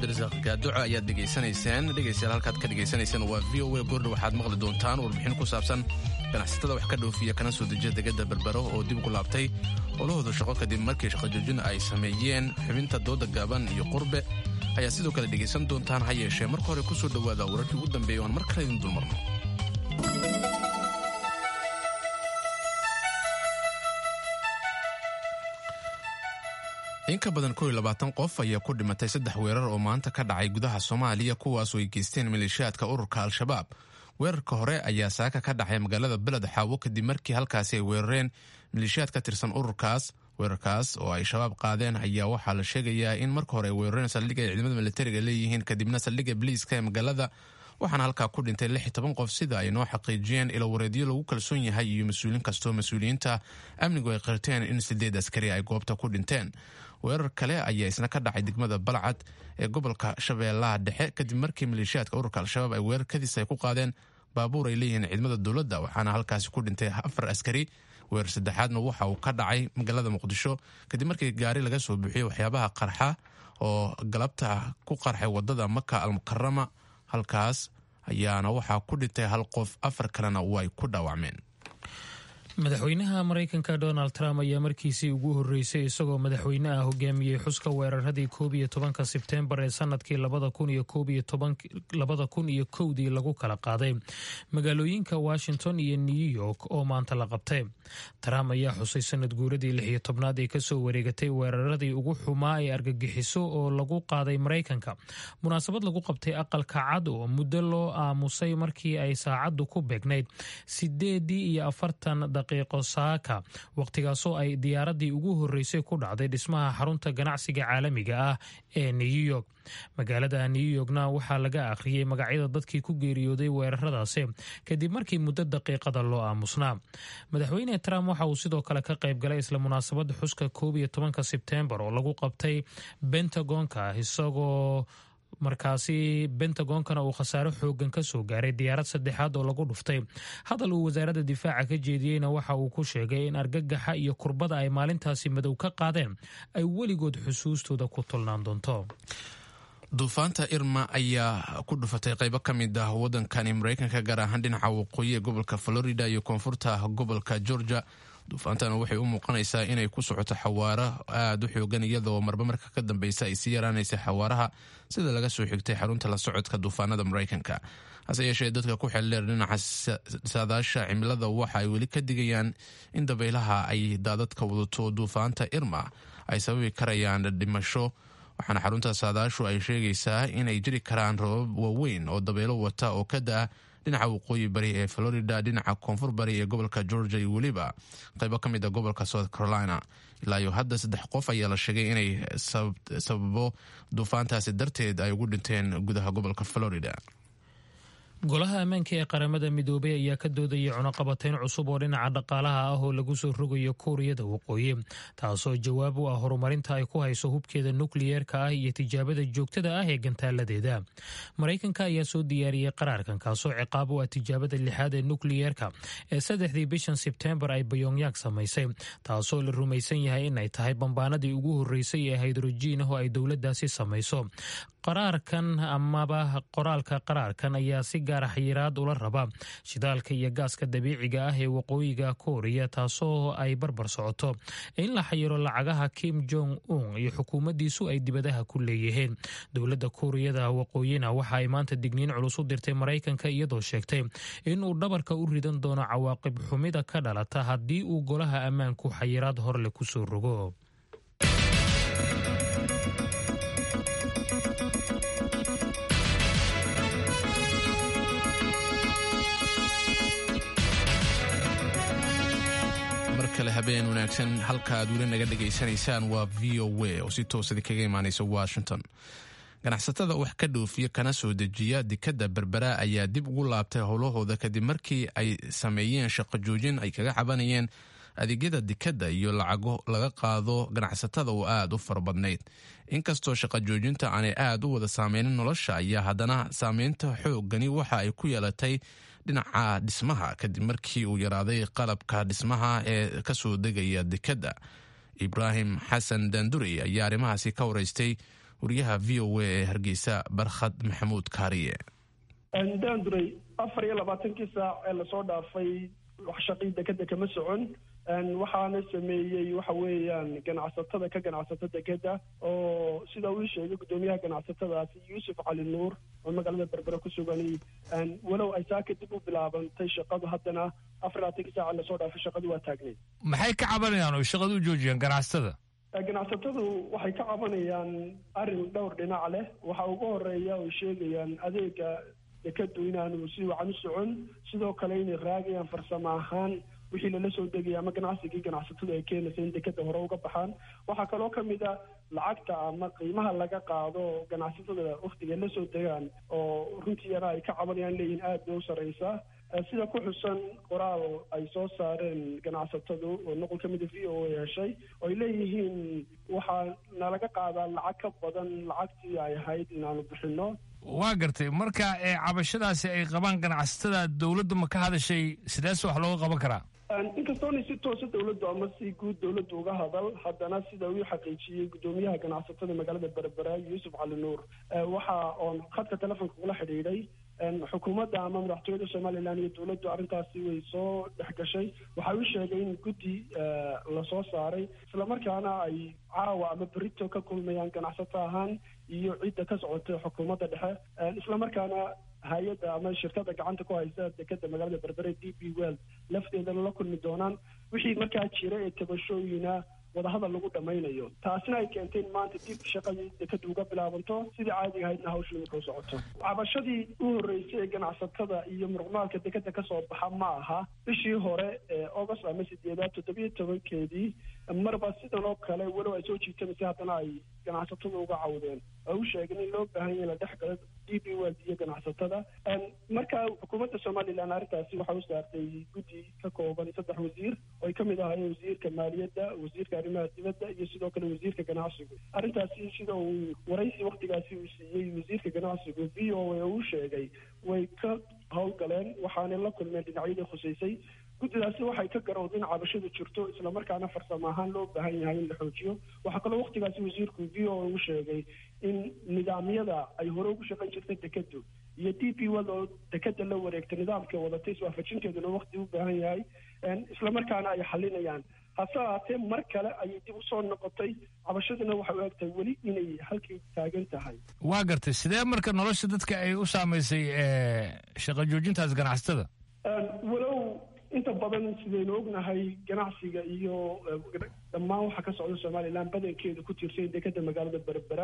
cabdirasaaq gaaduco ayaad dhegaysanayseen dhegaystayaal halkaad ka dhegaysanayseen waa v o a goordha waxaad maqli doontaan warbixin ku saabsan ganacsatada wax ka dhoofiya kana soo dejiya degada berbero oo dib ugu laabtay olahooda shaqo kadib markii shaqojoojin ay sameeyeen xubinta dooda gaaban iyo qurbe ayaa sidoo kale dhegaysan doontaan ha yeeshee marka hore ku soo dhowaada wararkii ugu dambeeya oan mar kale idin dulmarno in ka badan kow iyo labaatan qof ayaa ku dhimatay saddex weerar oo maanta ka dhacay gudaha soomaaliya kuwaasoo ay geysteen maleeshiyaadka ururka al-shabaab weerarka hore ayaa saaka ka dhacay magaalada beled xaawo kadib markii halkaasi ay weerareen maleeshiyaad ka tirsan ururkaas weerarkaas oo ay shabaab qaadeen ayaa waxaa la sheegayaa in marka hore ay weerareen saldhigga ay ciidamada militariga leeyihiin kadibna saldhigga biliiska ee magaalada waxaana halkaa ku dhintay lix iyo toban qof sida ay noo xaqiijiyeen ilo wareedyo lagu kalsoon yahay iyo mas-uuliin kastoo mas-uuliyiinta amnigu ay qirteen in sideed askari ay goobta ku dhinteen weerar kale ayaa isna ka dhacay degmada balcad ee gobolka shabeellaha dhexe kadib markii maleeshiyaadka ururka al-shabaab ay weerarkadiis ay ku qaadeen baabuur ay leeyihiin ciidamada dowladda waxaana halkaasi ku dhintay afar askari weerar saddexaadna waxa uu ka dhacay magaalada muqdisho kadib markii gaari laga soo buuxiyey waxyaabaha qarxa oo galabta ku qarxay wadada maka almukarama halkaas ayaana waxaa ku dhintay hal qof afar kalena way ku dhaawacmeen madaxweynaha maraykanka donald trump ayaa markiisii ugu horreysay isagoo madaxweyne ah hogaamiyey xuska weeraradii koob iyo tobanka sebteembar ee sanadkii labada kun iyo koob iyo labada kun iyo kowdii lagu kala qaaday magaalooyinka washington iyo new york oo maanta la qabtay trump ayaa xusay sanad guuradii lix iyo tobnaad ee kasoo wareegatay weeraradii ugu xumaa ee argagixiso oo lagu qaaday maraykanka munaasabad lagu qabtay aqalka cad oo muddo loo aamusay markii ay saacaddu ku beegnayd sideedii iyo afartan daqiiqo saaka wakhtigaasoo ay diyaaradii ugu horreysay ku dhacday dhismaha xarunta ganacsiga caalamiga ah ee new york magaalada new yorkna waxaa laga akhriyey magacyada dadkii ku geeriyooday weeraradaasi kadib markii muddo daqiiqada loo aamusnaa madaxweyne trump waxa uu sidoo kale ka qayb galay isla munaasabadda xuska koob iyo tobanka sebteembar oo lagu qabtay bentagonka isagoo markaasi bentagoonkana uu khasaaro xoogan ka soo gaaray diyaarad saddexaad oo lagu dhuftay hadal uu wasaaradda difaaca ka jeediyeyna waxa uu ku sheegay in argagaxa iyo kurbada ay maalintaasi madow ka qaadeen ay weligood xusuustooda ku tolnaan doonto duufaanta irma ayaa ku dhufatay qaybo ka mid ah waddankani maraykanka gaar ahaan dhinaca waqooyi ee gobolka florida iyo koonfurta gobolka georgia duufaantana waxay u muuqanaysaa inay ku socoto xawaaro aada u xoogan iyadoo marba marka ka dambeysa ay sii yaraanaysa xawaaraha sida laga soo xigtay xarunta la socodka duufaanada maraykanka hase yeeshee dadka ku xeldheer dhinaca saadaasha cimilada waxa ay weli ka digayaan in dabaylaha ay daadadka wadato duufaanta irma ay sababi karayaan dhimasho waxaana xarunta saadaashu ay sheegaysaa inay jiri karaan robab waaweyn oo dabeelo wata oo ka da-a dhinaca waqooyi bari ee florida dhinaca koonfur bari ee gobolka georgia iyo weliba qaybo ka mid a gobolka south carolina ilaa iyo hadda saddex qof ayaa la sheegay inay sababo duufaantaasi darteed ay ugu dhinteen gudaha gobolka florida golaha ammaanka ee qaramada midoobay ayaa ka doodaya cunaqabatayn cusub oo dhinaca dhaqaalaha ah oo lagu soo rogayo kuuriyada waqooyi taasoo jawaab u ah horumarinta ay ku hayso hubkeeda nukliyeerka ah iyo tijaabada joogtada ah ee gantaaladeeda maraykanka ayaa soo diyaariyey qaraarkan kaasoo ciqaab u ah tijaabada lixaad ee nukliyeerka ee saddexdii bishan sebtembar ay bayongyang samaysay taasoo la rumaysan yahay in ay tahay bambaanadii ugu horreysay ee haydrojiin ah oo ay dowladdaasi samayso qaraarkan amaba qoraalka qaraarkan ayaa si gaara xayiraad ula raba shidaalka iyo gaaska dabiiciga ah ee waqooyiga kooriya taasoo ay barbar socoto in la xayiro lacagaha kim jong un iyo xukuumaddiisu ay dibadaha ku leeyihiin dowladda kuuriyada waqooyina waxa ay maanta digniin culus u dirtay maraykanka iyadoo sheegtay inuu dhabarka u ridan doono cawaaqib xumida ka dhalata haddii uu golaha ammaanku xayiraad horle kusoo rogo kale habeen wanaagsan halka aad weli naga dhegaysanaysaan waa v o a oo si toosadi kaga imaanaysa washington ganacsatada wax ka dhoofiya kana soo dejiya dekadda berbera ayaa dib ugu laabtay howlahooda kadib markii ay sameeyeen shaqo joojin ay kaga cabanayeen adeegyada dekadda iyo lacago laga qaado ganacsatada oo aada u fara badnayd inkastoo shaqo joojinta aanay aada u wada saameynin nolosha ayaa haddana saameynta xoogani waxa ay ku yeelatay dhinaca dhismaha kadib markii uu yaraaday qalabka dhismaha ee kasoo degaya dekadda ibraahim xasan daandurey ayaa arrimahaasi ka wareystay wariyaha v o a ee hargeysa barkhad maxamuud kaariye daanduray afar iyo labaatankii saac ee lasoo dhaafay wax shaqii dekeda kama socon waxaana sameeyey waxa weeyaan ganacsatada ka ganacsata dekeda oo sida uu sheegay guddoomiyaha ganacsatadaasi yuusuf cali nuur oo magaalada berbere ku sugan walow ay saaka dib u bilaabantay shaqadu haddana afar labaatankii saaca lasoo dhaafay shaqadu waa taagneyd maxay ka cabanayaan oo shaqada u joojiyeen ganacsatada ganacsatadu waxay ka cabanayaan arrin dhowr dhinac leh waxa ugu horeeya oy sheegayaan adeega dekadu inaanu si wacan u socon sidoo kale inay raagayaan farsamo ahaan wixii lala soo degaya ama ganacsigii ganacsatadu ay keenaysa in dekeda hore uga baxaan waxaa kaloo kamid a lacagta ama qiimaha laga qaado ganacsatada waktiga la soo degaan oo runtiina ay ka cabanayaan leeyihin aad bay u sareysaa sida ku xusan qoraal ay soo saareen ganacsatadu oo noqol ka mida v o a heshay oo ay leeyihiin waxaa nalaga qaadaa lacag ka badan lacagtii ay ahayd inaanu bixino waa gartay marka ee cabashadaasi ay qabaan ganacsatada dowladda ma ka hadashay sideese wax looga qaban karaa inkastoona si toosa dowladdu ama si guud dowladdu uga hadal haddana sida uu xaqiijiyey guddoomiyaha ganacsatada magaalada berbera yuusuf cali nuur waxa oon khadka telefonka kula xidhiidhay xukuumadda ama madaxtooyada somalilan iyo dowladdu arrintaasi way soo dhex gashay waxa uu sheegay in guddi lasoo saaray islamarkaana ay caawa ama berito ka kulmayaan ganacsato ahaan iyo cidda ka socotay xukuumadda dhexe islamarkaana hay-adda ama shirkada gacanta ku haysa dekeda magaalada berbere d b well lafteedana la kulmi doonaan wixii markaa jira ee tabashooyina wadahadal lagu dhamaynayo taasina ay keentay in maanta dib shaqadii dekadu uga bilaabanto sidii caadiga ahaydna hawshii marka u socoto cabashadii u horreysay ee ganacsatada iyo muruqmaalka dekeda kasoo baxa ma aha bishii hore ee august ama sideedaad toddobiyo tobankeedii marba sidan oo kale walow ay soo jiitamaysa haddana ay ganacsatada uga cawdeen oo u sheegeen in loo baahan yahay la dhex galo d b weld iyo ganacsatada marka xukuumadda somalilan arrintaasi waxa u saartay guddi ka kooban saddex wasiir oo ay kamid ahaayeen wasiirka maaliyadda wasiirka arrimaha dibadda iyo sidoo kale wasiirka ganacsigu arrintaasi sida uu waraysi waktigaasi uu siiyey wasiirka ganacsigu v o a uu sheegay way ka howlgaleen waxaanay la kulmeen dhinacyadii khuseysay guddidaasi waxay ka garowdeen cabashadu jirto islamarkaana farsamo ahaan loo baahan yahay in la xoojiyo waxaa kaloo waktigaasi wasiirku v o a u sheegay in nidaamyada ay hore ugu shaqayn jirtay dekedu iyo d p wad oo dekeda la wareegtay nidaamka wadatay iswaafajinteeduna wakti u baahan yahay islamarkaana ay xalinayaan hase ahaatee mar kale ayay dib usoo noqotay cabashaduna waxay u egtahay weli inay halkii taagan tahay waa gartay sidee marka nolosha dadka ay u saamaysay shaqa joojintaas ganacsatada walow inta badan sidaynu ognahay ganacsiga iyo dhammaan waxa ka socda somalilan badankeedu ku tiirsan dekeda magaalada berbera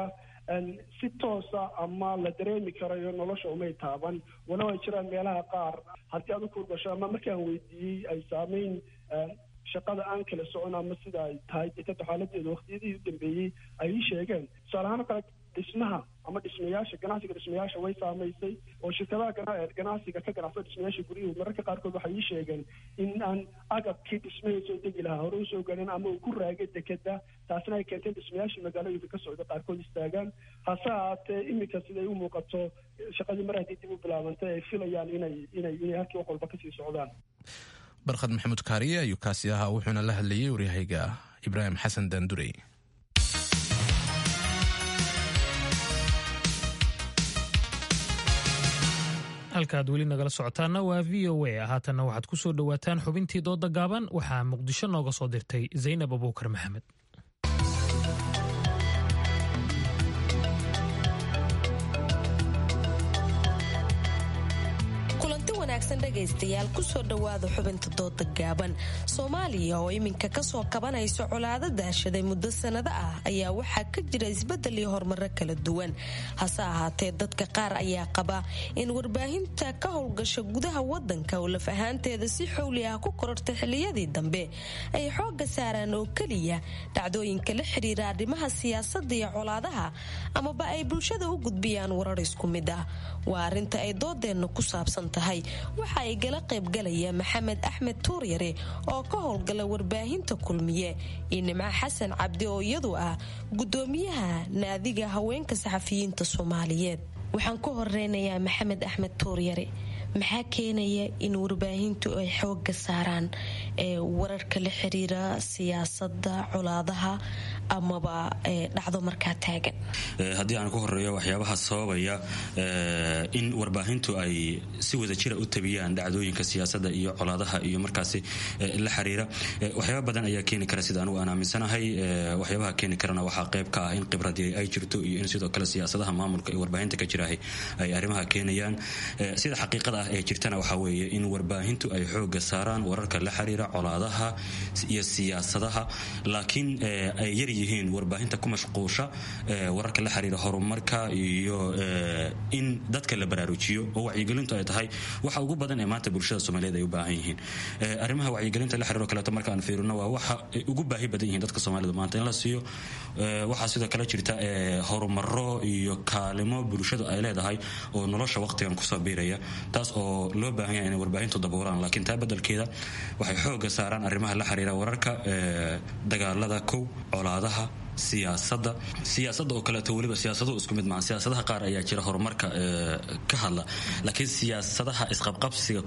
si toosa ama la dareemi karayo nolosha umay taaban walow ay jiraan meelaha qaar haddii aad u kurgasho ama markaan weydiiyey ay saameyn shaqada aan kala socon ama sida ay tahay dekeda xaaladeeda waktiyadii u dambeeyey ay ii sheegeen tusaale ahaan oo kale dhismaha ama dhismayaasha ganacsiga dhismayaasha way saamaysay oo shirkadaha ganacsiga ka ganacsada dhismayaasha guryuhu mararka qaarkood waxay ii sheegeen in aan agabkii dhismahii soo degi lahaa hore usoo gaadhin ama uu ku raagay dekeda taasina ay keentay dhismayaashii magaalooyinka ka socda qaarkood istaagaan hase ahaatee iminka siday u muuqato shaqadii mar haddii dib u bilaabantay ay filayaan inay inay inay halkii wax walba kasii socdaan barkhad maxamuud kaariye ayuu kaasi ahaa wuxuuna la hadlayey waryahayga ibraahim xasan daandurey halkaaad weli nagala socotaana waa v o a haatanna waxaad ku soo dhowaataan xubintii dooda gaaban waxaa muqdisho nooga soo dirtay zaynab abuukar maxamed dhegaystayaal kusoo dhowaada xubinta dooda gaaban soomaaliya oo iminka kasoo kabanayso colaado daashaday muddo sanado ah ayaa waxaa ka jira isbedel iyo horumaro kala duwan hase ahaatee dadka qaar ayaa qaba in warbaahinta ka howlgasha gudaha wadanka oo laf ahaanteeda si xowli ah ku korortay xiliyadii dambe ay xooga saaraan oo keliya dhacdooyinka la xiriira arrimaha siyaasada iyo colaadaha amaba ay bulshada u gudbiyaan warar isku mid ah waa arinta ay doodeenna ku saabsan tahay waxa ay gala qaybgalaya maxamed axmed tuuryare oo ka howlgala warbaahinta kulmiye iyo nimco xasan cabdi oo iyadu ah gudoomiyaha naadiga haweenka saxafiyiinta soomaaliyeed waxaan ku horeynayaa maxamed axmed tuuryare maxaa keenaya in warbaahintu ay xooga saaraan wararka la xiriira siyaasada colaadaha amaba dhacdo markaa taagan haddii aan ku horeeyo waxyaabaha sababaya in warbaahintu ay si wada jira u tabiyaan dhacdooyinka siyaasada iyo colaadaha iyo markaasi la xiriira waxyaaba badan ayaa keeni kara sida anugu aan aaminsanahay waxyaabaha keeni karana waxaa qayb ka ah in khibradii ay jirto iyo in sidoo kale siyaasadaha maamulka ee warbaahinta ka jirahay ay arrimaha keenayaan sida xaqiiqada ah ee jirtana waxaa weeye in warbaahintu ay xooga saaraan wararka la xiriira colaadaha iyo siyaasadaha laakiin ay yar yihiin warbaahinta ku mashquusha wararka la xiriira horumarka iyo in dadka la baraarujiyo oo wacyigelintu ay tahay waxa ugu badan ee maanta bulshada soomaaliyeed ay u baahan yihiin arrimaha wacyigelinta la xiriiro kaleeto marka aan fiirino waa waxa ay ugu baahi badan yihiin dadka soomaalida maanta in la siiyo waxaa sidoo kale jirta horumaro iyo kaalimo bulshadu ay leedahay oo nolosha waqtigan kusoo biiraya taas oo loo baahan yahay inay warbaahintu daboolaan laakiin taa beddelkeeda waxay xooga saaraan arrimaha la xiriira wararka dagaalada kow colaadaha siyaasada siyaasada oo kaleeto weliba siyaasadu isku mid maaha siyaasadaha qaar ayaa jira horumarka ka hadla laakiin siyaasadaha isqabqabsiga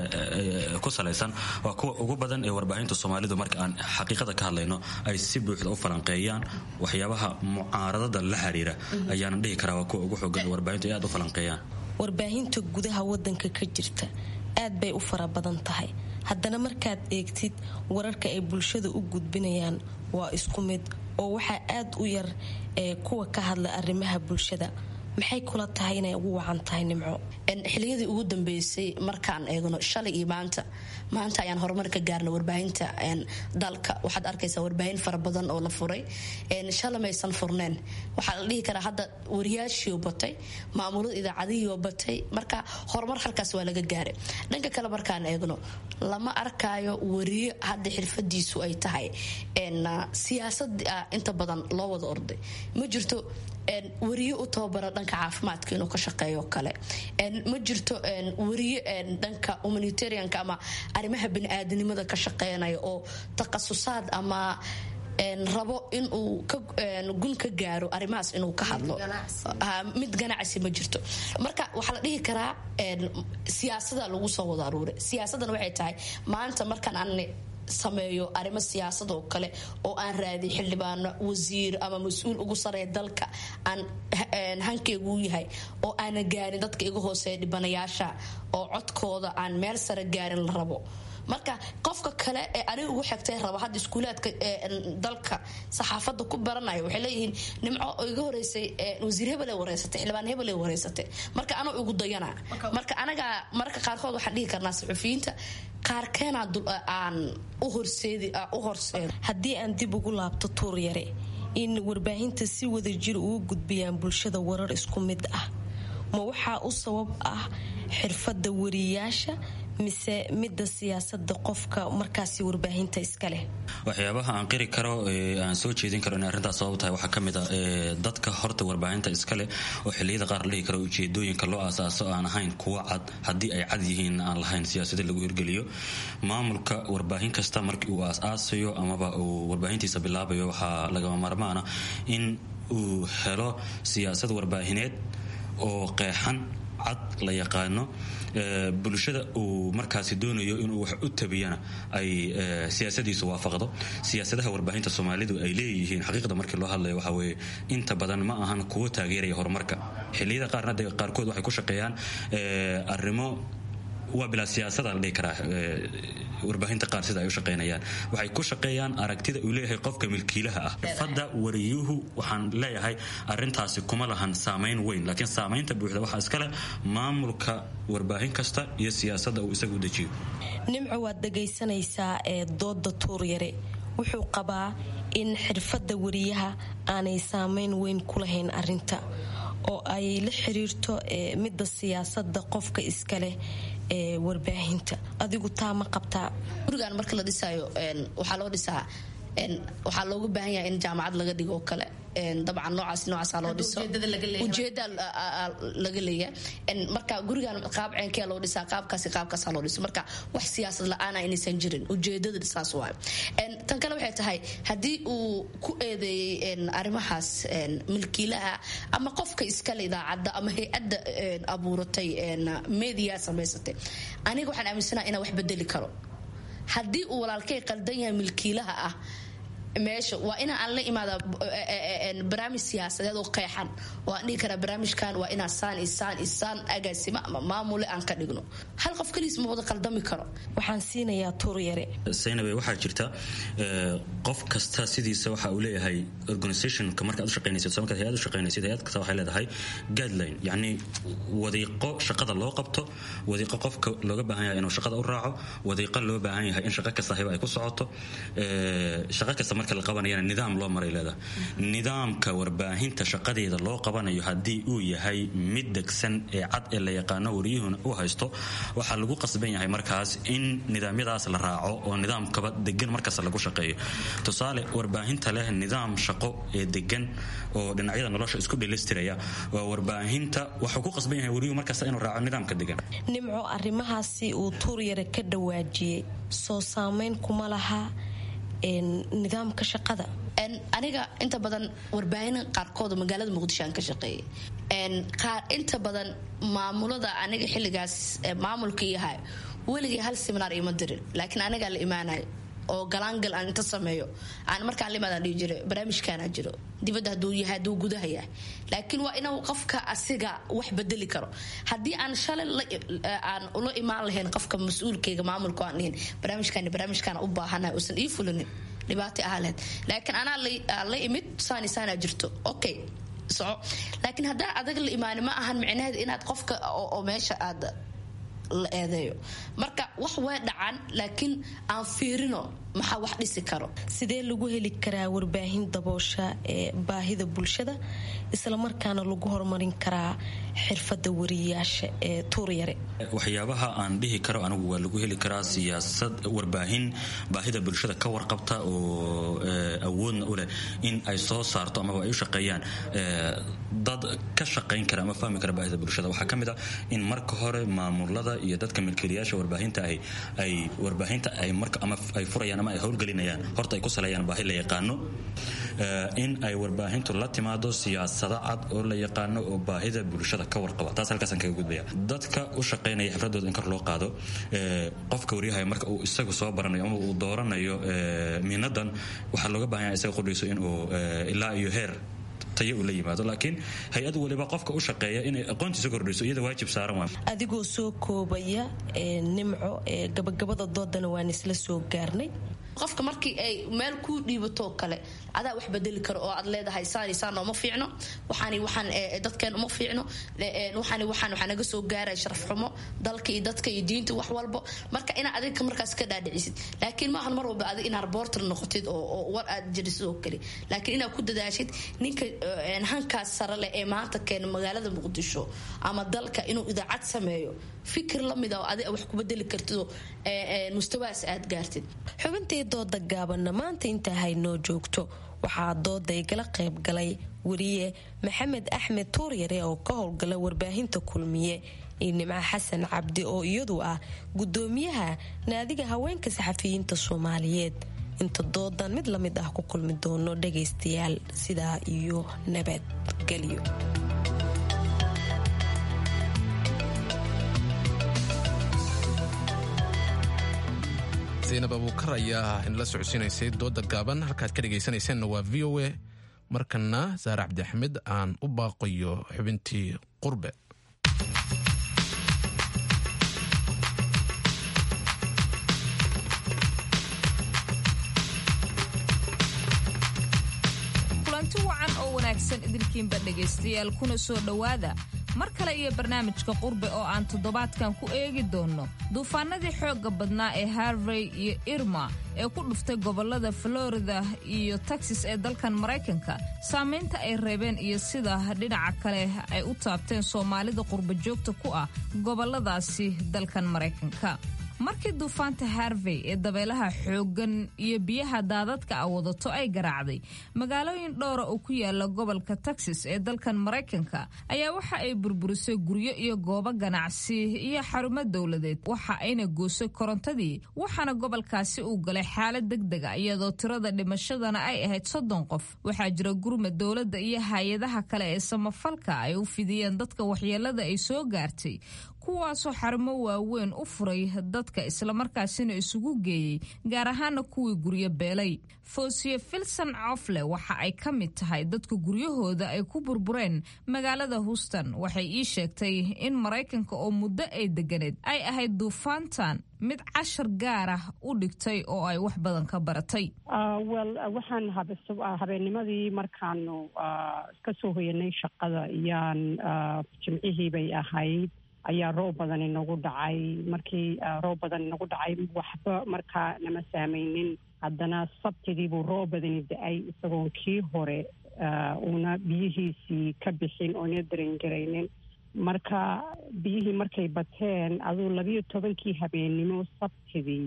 ku salaysan waa kuwa ugu badan ee warbaahinta soomaalidu marka aan xaqiiqada ka hadlayno ay si buuxda u falanqeeyaan waxyaabaha mucaaradada la xiriira ayaanan dhihi karaa waa kuwa ugu xoogan ee warbaahintu ay aad u falanqeeyaan warbaahinta gudaha wadanka ka jirta aad bay u fara badan tahay haddana markaad eegtid wararka ay bulshada u gudbinayaan waa isku mid oo waxaa aad u yar ee kuwa ka hadla arrimaha bulshada maxay kula tahay inay ugu wacan tahay nimco xiliyadii ugu dambeysay markaan eegno shalay iyo maanta maanta ayaan horumar ka gaarna warbaahinta dalka waxaad arkaysaa warbaahin fara badan oo la furay shalay maysan furneen waxaa la dhihi karaa hadda wariyaashiio batay maamulada idaacadihiio batay marka horumar halkaas waa laga gaaray dhanka kale markaan eegno lama arkaayo wariyo hadda xirfadiisu ay tahay siyaasada inta badan loo wada orday ma jirto wariyo u tababara dhanka caafimaadka inuu ka shaqeeyo kale ma jirto wariyo dhanka humanitarianka ama arrimaha baniaadanimada ka shaqeynaya oo takhasusaad ama rabo inuu gun ka gaaro arrimahaas inuu ka hadlo mid ganacsi ma jirto marka waxaa la dhihi karaa siyaasada lagu soo wada aruuray siyaasadana waxay tahay maanta markaan aan sameeyo arrimo siyaasad oo kale oo aan raadiy xildhibaano wasiir ama mas-uul ugu sareeya dalka aan hankeygu yahay oo aana gaarin dadka iga hooseeya dhibanayaasha oo codkooda aan meel sare gaarin la rabo marka qofka kale ee aniga ugu xigtay raba hadda iskuulaadka dalka saxaafada ku baranaya waxay leeyihiin nimco iga horeysay wasiir hebele wareysatay xildhibaan hebele wareysatay marka anoo igu dayana marka anaga mararka qaarkood waxaan dhihi karnaa saxufiyiinta qaarkeenaa aan u horseedo haddii aan dib ugu laabto tuur yare in warbaahinta si wada jir ugu gudbiyaan bulshada warar isku mid ah ma waxaa u sabab ah xirfadda wariyaasha mise midda siyaasada qofka markaasi warbaahinta iska leh waxyaabaha aan qiri karo aan soo jeedin karo inay arrintaas sabab tahay waxaa kamid a dadka horta warbaahinta iskaleh oo xiliyada qaar la dhihi karo ujeedooyinka loo aasaaso aan ahayn kuwa cad haddii ay cad yihiin aan lahayn siyaasada lagu hirgeliyo maamulka warbaahin kasta markii uu aas-aasayo amaba uu warbaahintiisa bilaabayo waxaa lagama maarmaana in uu helo siyaasad warbaahineed oo qeexan cad la yaqaano bulshada uu markaasi doonayo inuu wax u tabiyana ay siyaasadiisu waafaqdo siyaasadaha warbaahinta soomaalidu ay leeyihiin xaqiiqda markii loo hadlayo waxa weeye inta badan ma ahan kuwo taageeraya horumarka xilliyada qaarna de qaarkood waxay ku shaqeeyaan arrimo waa bilaa siyaasada la dhihi karaa warbaahinta qaar sida ay u shaqeynayaan waxay ku shaqeeyaan aragtida uu leeyahay qofka milkiilaha ah xirfadda wariyuhu waxaan leeyahay arintaasi kuma lahan saamayn weyn laakiin saamaynta buuxda waxaa iskale maamulka warbaahin kasta iyo siyaasadda uu isaga u dejiyo nimco waad dhagaysanaysaa ee dooda tuuryare wuxuu qabaa in xirfadda wariyaha aanay saamayn weyn ku lahayn arinta oo ay la xiriirto midda siyaasada qofka iskaleh ee warbaahinta adigu taa ma qabtaa gurigan marka la dhisaayo waxaa loo dhisaa waxaa looga baahan yahay in jaamacad laga dhigo oo kale dabcan noocaas noocaasa loo dhiso ujeeda laga leeyahay marka gurigan qaab ceenkee loo dhisaa qaabkaasi qaabkaasa loo dhiso marka wax siyaasad la-aana inaysan jirin ujeedada saas waayo tan kale waxay tahay haddii uu ku eedeeyey arrimahaas milkiilaha ama qofka iskale idaacadda ama hay-adda abuuratay media samaysatay aniga waxaan aaminsanaha inaan wax bedeli karo haddii uu walaalkay qaldan yahay milkiilaha ah meesha waa ina aan la imaada barnaamij siyaasadeed oo qeexan oo aan dhihi karaa barnaamijkan waa inaa saan isaan isaan agaasimo ama maamule aan ka dhigno hal qof kaliis ma wada qaldami karo waxaan siinayaa tuuryare saynabe waxaa jirta qof kasta sidiisa waxa uu leeyahay organizationka markaad u shaqaynaysid markaad hay-ad u shaqaynaysid hay-ad kasta waxay leedahay guideline yacni wadiiqo shaqada loo qabto wadiiqo qofka looga baahan yahay inuu shaqada u raaco wadiiqo loo baahan yahay in shaqo kasta hayba ay ku socoto shaqo kasta marka la qabanayana nidaam loo maray leedahay nidaamka warbaahinta shaqadeeda loo qabanayo haddii uu yahay mid degsan ee cad ee la yaqaano wariyuhuna u haysto waxaa lagu qasban yahay markaas in nidaamyadaas la raaco oo nidaamkaba degan markaas lagu shaqeeyo tusaale warbaahinta leh nidaam shaqo ee degan oo dhinacyada nolosha isku dhelistiraya waa warbaahinta waxuu ku qasban yahay wariyuhu markaas inuu raaco nidaamka degan nimco arrimahaasi uu tuuryare ka dhawaajiyey soo saameyn kuma laha nidaamka shaqada aniga inta badan warbaahin qaarkood magaalada muqdisho aan ka shaqeeyay inta badan maamulada aniga xilligaas maamulka yahay weligay hal seminaar ima dirin laakiin anigaa la imaanayo oo galaangal aan inta sameeyo aan markaan limaadaan dhihi jiray barnaamijkaana jiro dibadda hadduu yahay hadduu gudaha yahay laakiin waa inuu qofka asiga wax bedeli karo haddii aan shalay aan ula imaan lahayn qofka mas-uulkayga maamulka aan dhihin barnaamijkaani barnaamijkaana u baahanahay uusan ii fulinin dhibaato ahaa lahayd laakiin anaa la imid saani saanaa jirto okay soco laakiin haddaan adag la imaani ma ahan micnaheed inaad qofka oo meesha aad la eedeeyo marka wax way dhacan laakiin aan fiirino maxaa wax dhisi karo sidee lagu heli karaa warbaahin daboosha ee baahida bulshada islamarkaana lagu horumarin karaa xirfada wariyayaasha ee tuuryare waxyaabaha aan dhihi karo anigu waa lagu heli karaa siyaasad warbaahin baahida bulshada ka warqabta oo awoodna u leh in ay soo saarto amaba ay u shaqeeyaan dad ka shaqayn kara ama fahmi kara baahida bulshada waxaa ka mid ah in marka hore maamulada iyo dadka milkiilayaasha warbaahinta ahi ay warbaahinta ay marka ama ay furayaan ama ay howlgelinayaan horta ay ku saleeyaan baahi la yaqaano in ay warbaahintu la timaado siyaasado cad oo la yaqaano oo baahida bulshada ka warqaba taas halkaasaan kaga gudbaya dadka u shaqaynaya xifradooda in kor loo qaado qofka waryahay marka uu isagu soo baranayo ama uu dooranayo minadan waxaa looga baahan yahay isaga qudhiiso inuu ilaa iyo heer tayo uu la yimaado laakiin hay-ad waliba qofka u shaqeeya inay aqoontiisa kordhiso iyada waajib saaran waa adigoo soo koobaya nimco gabagabada doodana waan isla soo gaarnay qofka markii ay meel kuu dhiibatoo kale adaa wax bedeli karo oo aad leedahay saani saan uma fiicno waxaani waxaan dadkeen uma fiicno waxaani waxaan waxaa naga soo gaaraya sharaf xumo dalka iyo dadka iyo diinta wax walbo marka inaad adiga markaas ka dhaadhicisid laakiin maahan mar walba adig inaad reporter noqotid oo war aad jirisid oo kale laakiin inaad ku dadaashid ninka hankaas sare leh ee maanta keena magaalada muqdisho ama dalka inuu idaacad sameeyo fikir lamid oo adi wax ku bedeli kartidoo mustawaas aad gaartid xubintii dooda gaabanna maanta intaa haynoo joogto waxaa dooda igala qayb galay wariye maxamed axmed tuuryare oo ka howlgala warbaahinta kulmiye iyo nimco xasan cabdi oo iyadu ah gudoomiyaha naadiga haweenka saxafiyiinta soomaaliyeed inta doodan mid lamid ah ku kulmi doono dhagaystayaal sidaa iyo nabadgelyo zaynab abuukar ayaa inala socodsiinaysay dooda gaaban halkaad ka dhegaysanaysaanna waa v o a markana saare cabdi axmed aan u baaqayo xubintii qurbe kulanti wacan oo wanaagsan idinkiinba dhegaystayaal kuna soo dhowaada mar kale iyo barnaamijka qurbe oo aan toddobaadkan ku eegi doonno duufaanadii xoogga badnaa ee harvey iyo irma ee ku dhuftay gobollada florida iyo texas ee dalkan maraykanka saamaynta ay reebeen iyo sida dhinaca kale ay u taabteen soomaalida qurba joogta ku ah gobolladaasi dalkan maraykanka markii duufaanta harvey ee dabeelaha xooggan iyo biyaha daadadka a wadato ay garaacday magaalooyin dhowra oo ku yaala gobolka texas ee dalkan maraykanka ayaa waxa ay burburisay guryo iyo goobo ganacsi iyo xarumo dowladeed waxa ayna goosay korontadii waxaana gobolkaasi uu galay xaalad degdega iyadoo tirada dhimashadana ay ahayd soddon qof waxaa jira gurmad dowladda iyo hay-adaha kale ee samafalka ay u fidiyeen dadka waxyeelada ay soo gaartay kuwaasoo xarumo waaweyn u furay dadka islamarkaasina isugu geeyey gaar ahaana kuwii guryo beelay foosiye filson cofle waxa ay ka mid tahay dadka guryahooda ay ku burbureen magaalada houston waxay ii sheegtay in maraykanka oo muddo ay deganeed ay ahayd duufaantan mid cashar gaar ah u dhigtay oo ay wax badan ka baratay wel waxaan habeennimadii markaanu ka soo hoyanay shaqada iyaan jimcihii bay ahayd ayaa roob badan inagu dhacay markii roob badan inagu dhacay waxba markaa nama saameynin haddana sabtidiibuu roob badani da-ay isagoon kii hore uuna biyihiisii ka bixin oona darangaraynin marka biyihii markay bateen aduu labiyo tobankii habeennimo sabtidii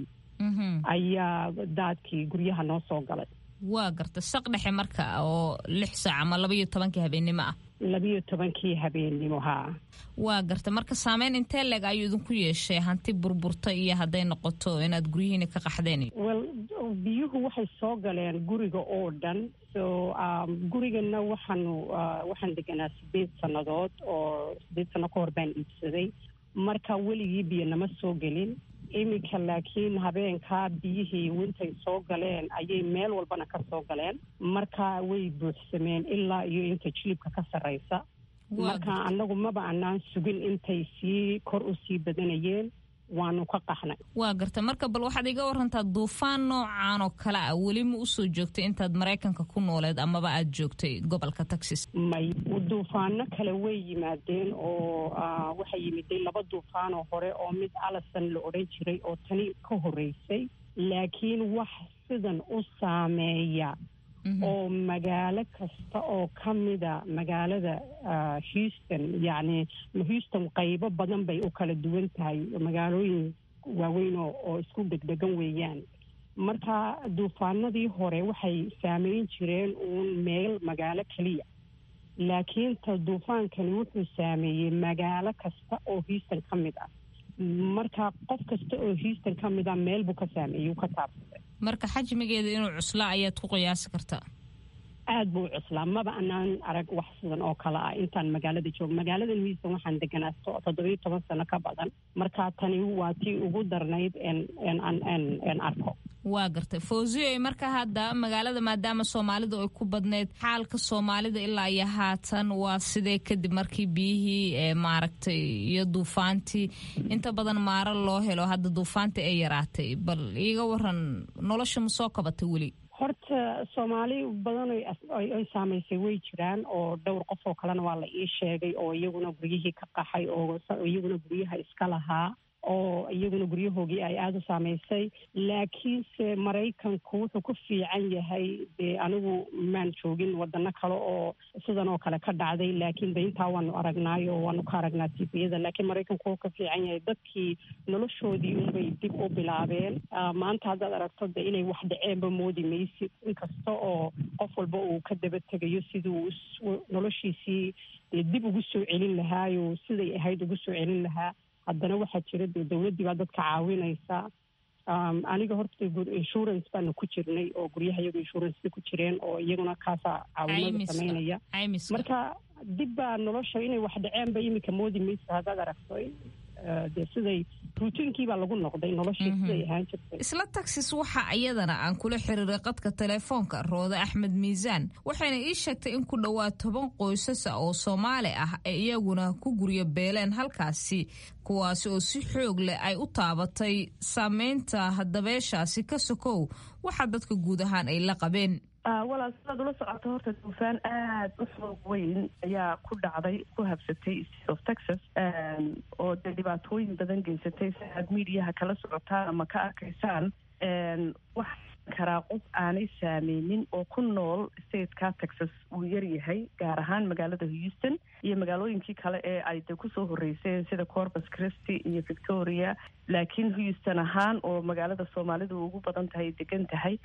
ayaa daadkii guryaha noo soo galay waa garta saq dhexe marka oo lix saac ama labaiyo tobankii habeennimo ah labiyo tobankii habeennimo haa waa garta marka saameyn intee leeg ayuu idinku yeeshay hanti burburta iyo hadday noqoto inaad guryihiina ka qaxdeen wel biyuhu waxay soo galeen guriga oo dhan so gurigana waxaanu waxaan deganaa sideed sannadood oo sideed sanno ka hor baan iibsaday marka weligii biyo nama soo gelin iminka laakiin habeenkaa biyihii wintay soo galeen ayay meel walbana ka soo galeen marka way buuxsameen ilaa iyo inta jilibka ka sarraysa marka annagu maba anaan sugin intay sii kor u sii badanayeen waanu ka qaxnay waa garta marka bal waxaad iga warantaa duufaan noocan oo kale ah weli ma usoo joogtay intaad maraykanka ku nooleed amaba aad joogtay gobolka texas may duufaano kale way yimaadeen oo waxay yimiday laba duufaan oo hore oo mid alison la odhan jiray oo tani ka horreysay laakiin wax sidan u saameeya oo magaalo kasta oo ka mida magaalada houston yacni houston qaybo badan bay u kala duwan tahay magaalooyin waaweyn oo isku degdegan weeyaan marka duufaanadii hore waxay saameyn jireen uun meel magaalo keliya laakiin ta duufaankani wuxuu saameeyey magaalo kasta oo houston ka mid ah marka qof kasta oo houston ka mid ah meel buu ka saameeyey uu ka taabsaday marka xajmigeeda inuu cuslaa ayaad ku qiyaasi kartaa aad buu cuslaa maba anaan arag wax sidan oo kale ah intaan magaalada joogo magaaladan houston waxaan deganaa toddobiyo toban sano ka badan marka tani waa tii ugu darnayd n arko waa gartay fawziyo marka hadda magaalada maadaama soomaalidu ay ku badneyd xaalka soomaalida ilaa iyo haatan waa sidee kadib markii biyihii maaragtay iyo duufaantii inta badan maaro loo helo hadda duufaantii ay yaraatay bal iiga waran nolosha ma soo kabatay weli horta soomaali badan ay saamaysay way jiraan oo dhowr qof oo kalena waa la ii sheegay oo iyaguna guryihii ka qaxay oo iyaguna guryaha iska lahaa oo iyaguna guryahoogii ay aada u saamaysay laakiinse maraykanku wuxuu ku fiican yahay dee anigu maan joogin wadano kale oo sidan oo kale ka dhacday laakiin de intaa waanu aragnaay oo waanu ka aragnaa tifiyada laakiin maraykanku wuxuu ka fiican yahay dadkii noloshoodii unbay dib u bilaabeen maanta haddaad aragto de inay wax dhaceenba moodi maysid inkasta oo qof walba uu ka daba tegayo siduu noloshiisii dee dib ugu soo celin lahaayo siday ahayd ugu soo celin lahaa haddana waxaa jira dee dowladdii baa dadka caawinaysa aniga horta insurance baanu ku jirnay oo guryaha iyagu insurance ku jireen oo iyaguna kaasaa caawinada sameynaya marka dib baa nolosha inay wax dhaceenba iminka moodi maysa haddaad aragto dee siday ruutiinkii baa lagu noqday noloshii siday ahaan jirtay isla taxis waxa iyadana aan kula xiriiray qadka telefoonka roode axmed miisaan waxayna ii sheegtay in ku dhowaad toban qoysasa oo soomaali ah ay iyaguna ku guryo beeleen halkaasi kuwaasi oo si xoog leh ay u taabatay saameynta dabeeshaasi ka sokow waxa dadka guud ahaan ay la qabeen walaal sidaad ula socoto horta duufaan aad u xoog weyn ayaa ku dhacday ku habsatay state of texas oo dee dhibaatooyin badan geysatay si aad miidiyaha kala socotaan ama ka arkaysaan wax karaa qof aanay saameynin oo ku nool stateka texas uu yaryahay gaar ahaan magaalada houston iyo magaalooyinkii kale ee ay de kusoo horeyseen sida corpus christy iyo victoria laakiin houston ahaan oo magaalada soomaalidu ugu badan tahay degan tahay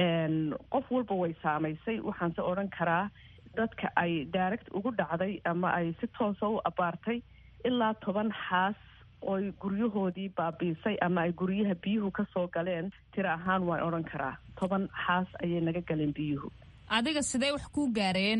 qof walba way saamaysay waxaanse odhan karaa dadka ay direct ugu dhacday ama ay si toosa u abaartay ilaa toban xaas oy guryahoodii baabiisay ama ay guryaha biyuhu ka soo galeen tiro ahaan waan odhan karaa toban xaas ayay naga galeen biyuhu adiga sidee wax kuu gaareen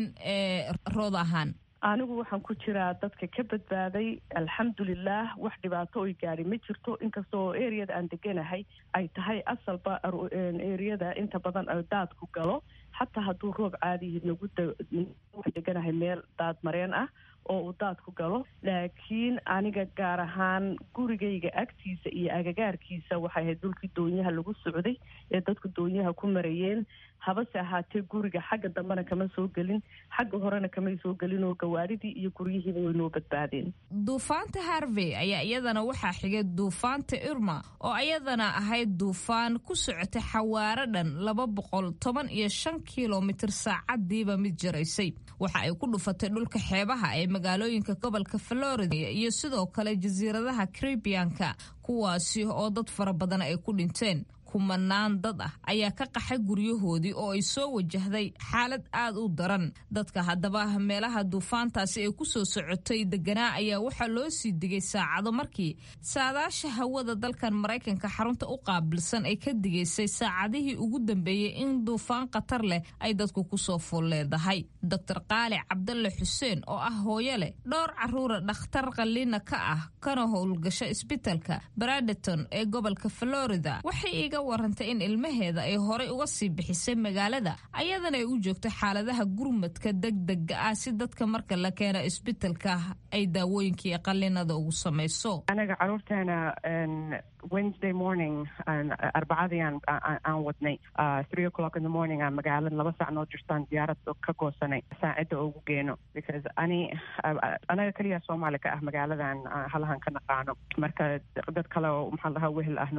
rood ahaan anigu waxaan ku jiraa dadka ka badbaaday alxamdulilah wax dhibaato oy gaadhi ma jirto inkastoo areada aan deganahay ay tahay asalba areada inta badan daadku galo xataa hadduu roob caadihi nagu deganahay meel daad mareen ah oo uu daadku galo laakiin aniga gaar ahaan gurigayga agtiisa iyo agagaarkiisa waxay ahayd dhulkii doonyaha lagu socday ee dadku doonyaha ku marayeen habase ahaatee guriga xagga dambena kama soo gelin xagga horena kamay soo gelin oo gawaadidii iyo guryihiiba way noo badbaadeen duufaanta harvey ayaa iyadana waxaa xigay duufaanta irma oo iyadana ahayd duufaan ku socotay xawaaro dhan laba boqol toban iyo shan kilomitir saacadiiba mid jaraysay waxa ay ku dhufatay dhulka xeebaha ee magaalooyinka gobolka florida iyo sidoo kale jasiiradaha caribianka kuwaasi oo dad fara badan ay ku dhinteen kumanaan dad ah ayaa ka qaxay guryahoodii oo ay soo wajahday xaalad aad u daran dadka haddaba meelaha duufaantaasi ay ku soo socotay deganaa ayaa waxaa loo sii digay saacado markii saadaasha hawada dalkan maraykanka xarunta u qaabilsan ay ka digaysay saacadihii ugu dambeeyey in duufaan khatar leh ay dadku kusoo fool leedahay doctor qaali cabdalle xuseen oo ah hooyo leh dhowr caruura dhakhtar qalliina ka ah kana howlgasho isbitalka bradeton ee gobolka florida waxay iga warantay in ilmaheeda ay horay uga sii bixisay magaalada ayadana ay u joogto xaaladaha gurmadka degdega ah si dadka marka la keena isbitalka ay daawooyinka iyo qallinada ugu samayso anaga caruurteena wednesday morning arbacadii aan wadnay three o'clock in the morning aan magaalada laba sac noo jirtaan diyaarad ka goosanay saacida ugu geeno because ani anaga keliya soomaali ka ah magaaladan halahan ka naqaano marka dad kale oo maxaa lahaa wehel ah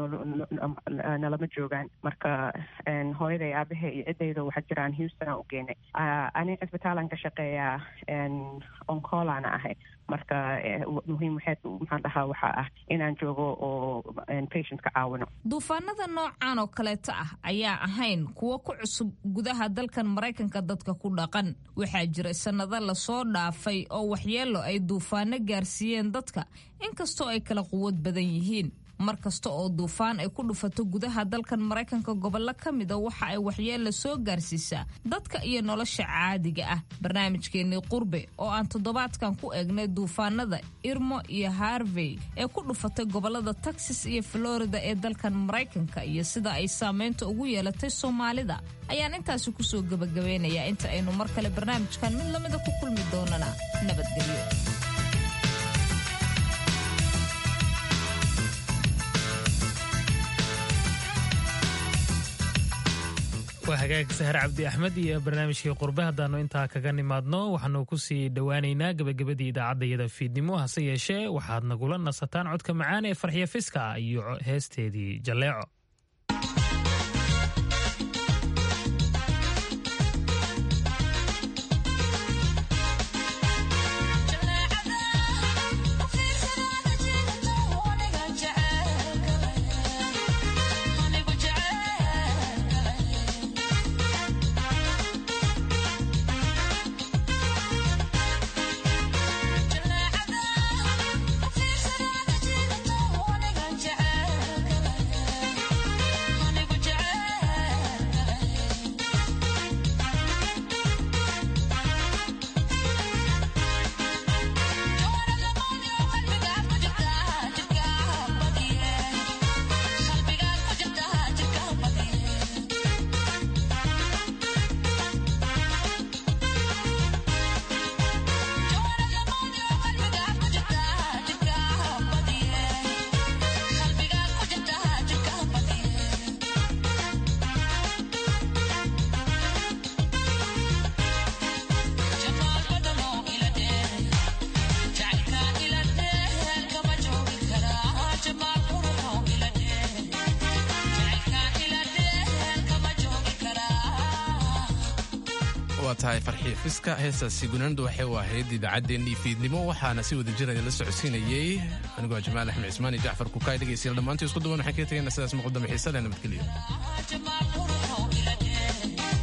nalama joogaan marka hooyaday aabahe iyo ciddayda waxaa jiraan houston aan u geenay ani cisbitaalan ka shaqeeyaa oncolana ahay marka muhiim waxeed maxaan dhahaa waxaa ah inaan joogo oo patientka caawino duufaanada noocan oo kaleeta ah ayaa ahayn kuwo ku cusub gudaha dalkan maraykanka dadka ku dhaqan waxaa jira sannado lasoo dhaafay oo waxyeelo ay duufaano gaarsiiyeen dadka inkastoo ay kala quwad badan yihiin mar kasta oo duufaan ay ku dhufato gudaha dalkan maraykanka gobollo ka mida waxa ay waxyeella soo gaarsiisaa dadka iyo nolosha caadiga ah barnaamijkeennii qurbe oo aan toddobaadkan ku eegnay duufaanada irmo iyo harvey ee ku dhufatay gobollada texas iyo florida ee dalkan maraykanka iyo sida ay saameynta ugu yeelatay soomaalida ayaan intaasi kusoo gebagabeynayaa inta aynu mar kale barnaamijkan mid lamida ku kulmi doonana nabadgelyo waa hagaag sahar cabdi axmed iyo barnaamijkii qurbe haddaannu intaa kaga nimaadno waxaanu ku sii dhowaaneynaa gebagabadii idaacaddayada fiidnimo hase yeeshee waxaad nagula nasataan codka macaan ee farxiyo fiska iyo heesteedii jalleeco waa tahay farxii fiska heestaasi gunaanadu waxay u ahayd idaacaddeenii fiidnimo waxaana si wada jir la socodsiinayey anigoo jamaal axmed cismaan iyo jacfar kukaay dhegaystayaal dhammaantii isku duwan waxaan kaga tegaynaa sidaas muqdamo xiisa leh nabadgelyo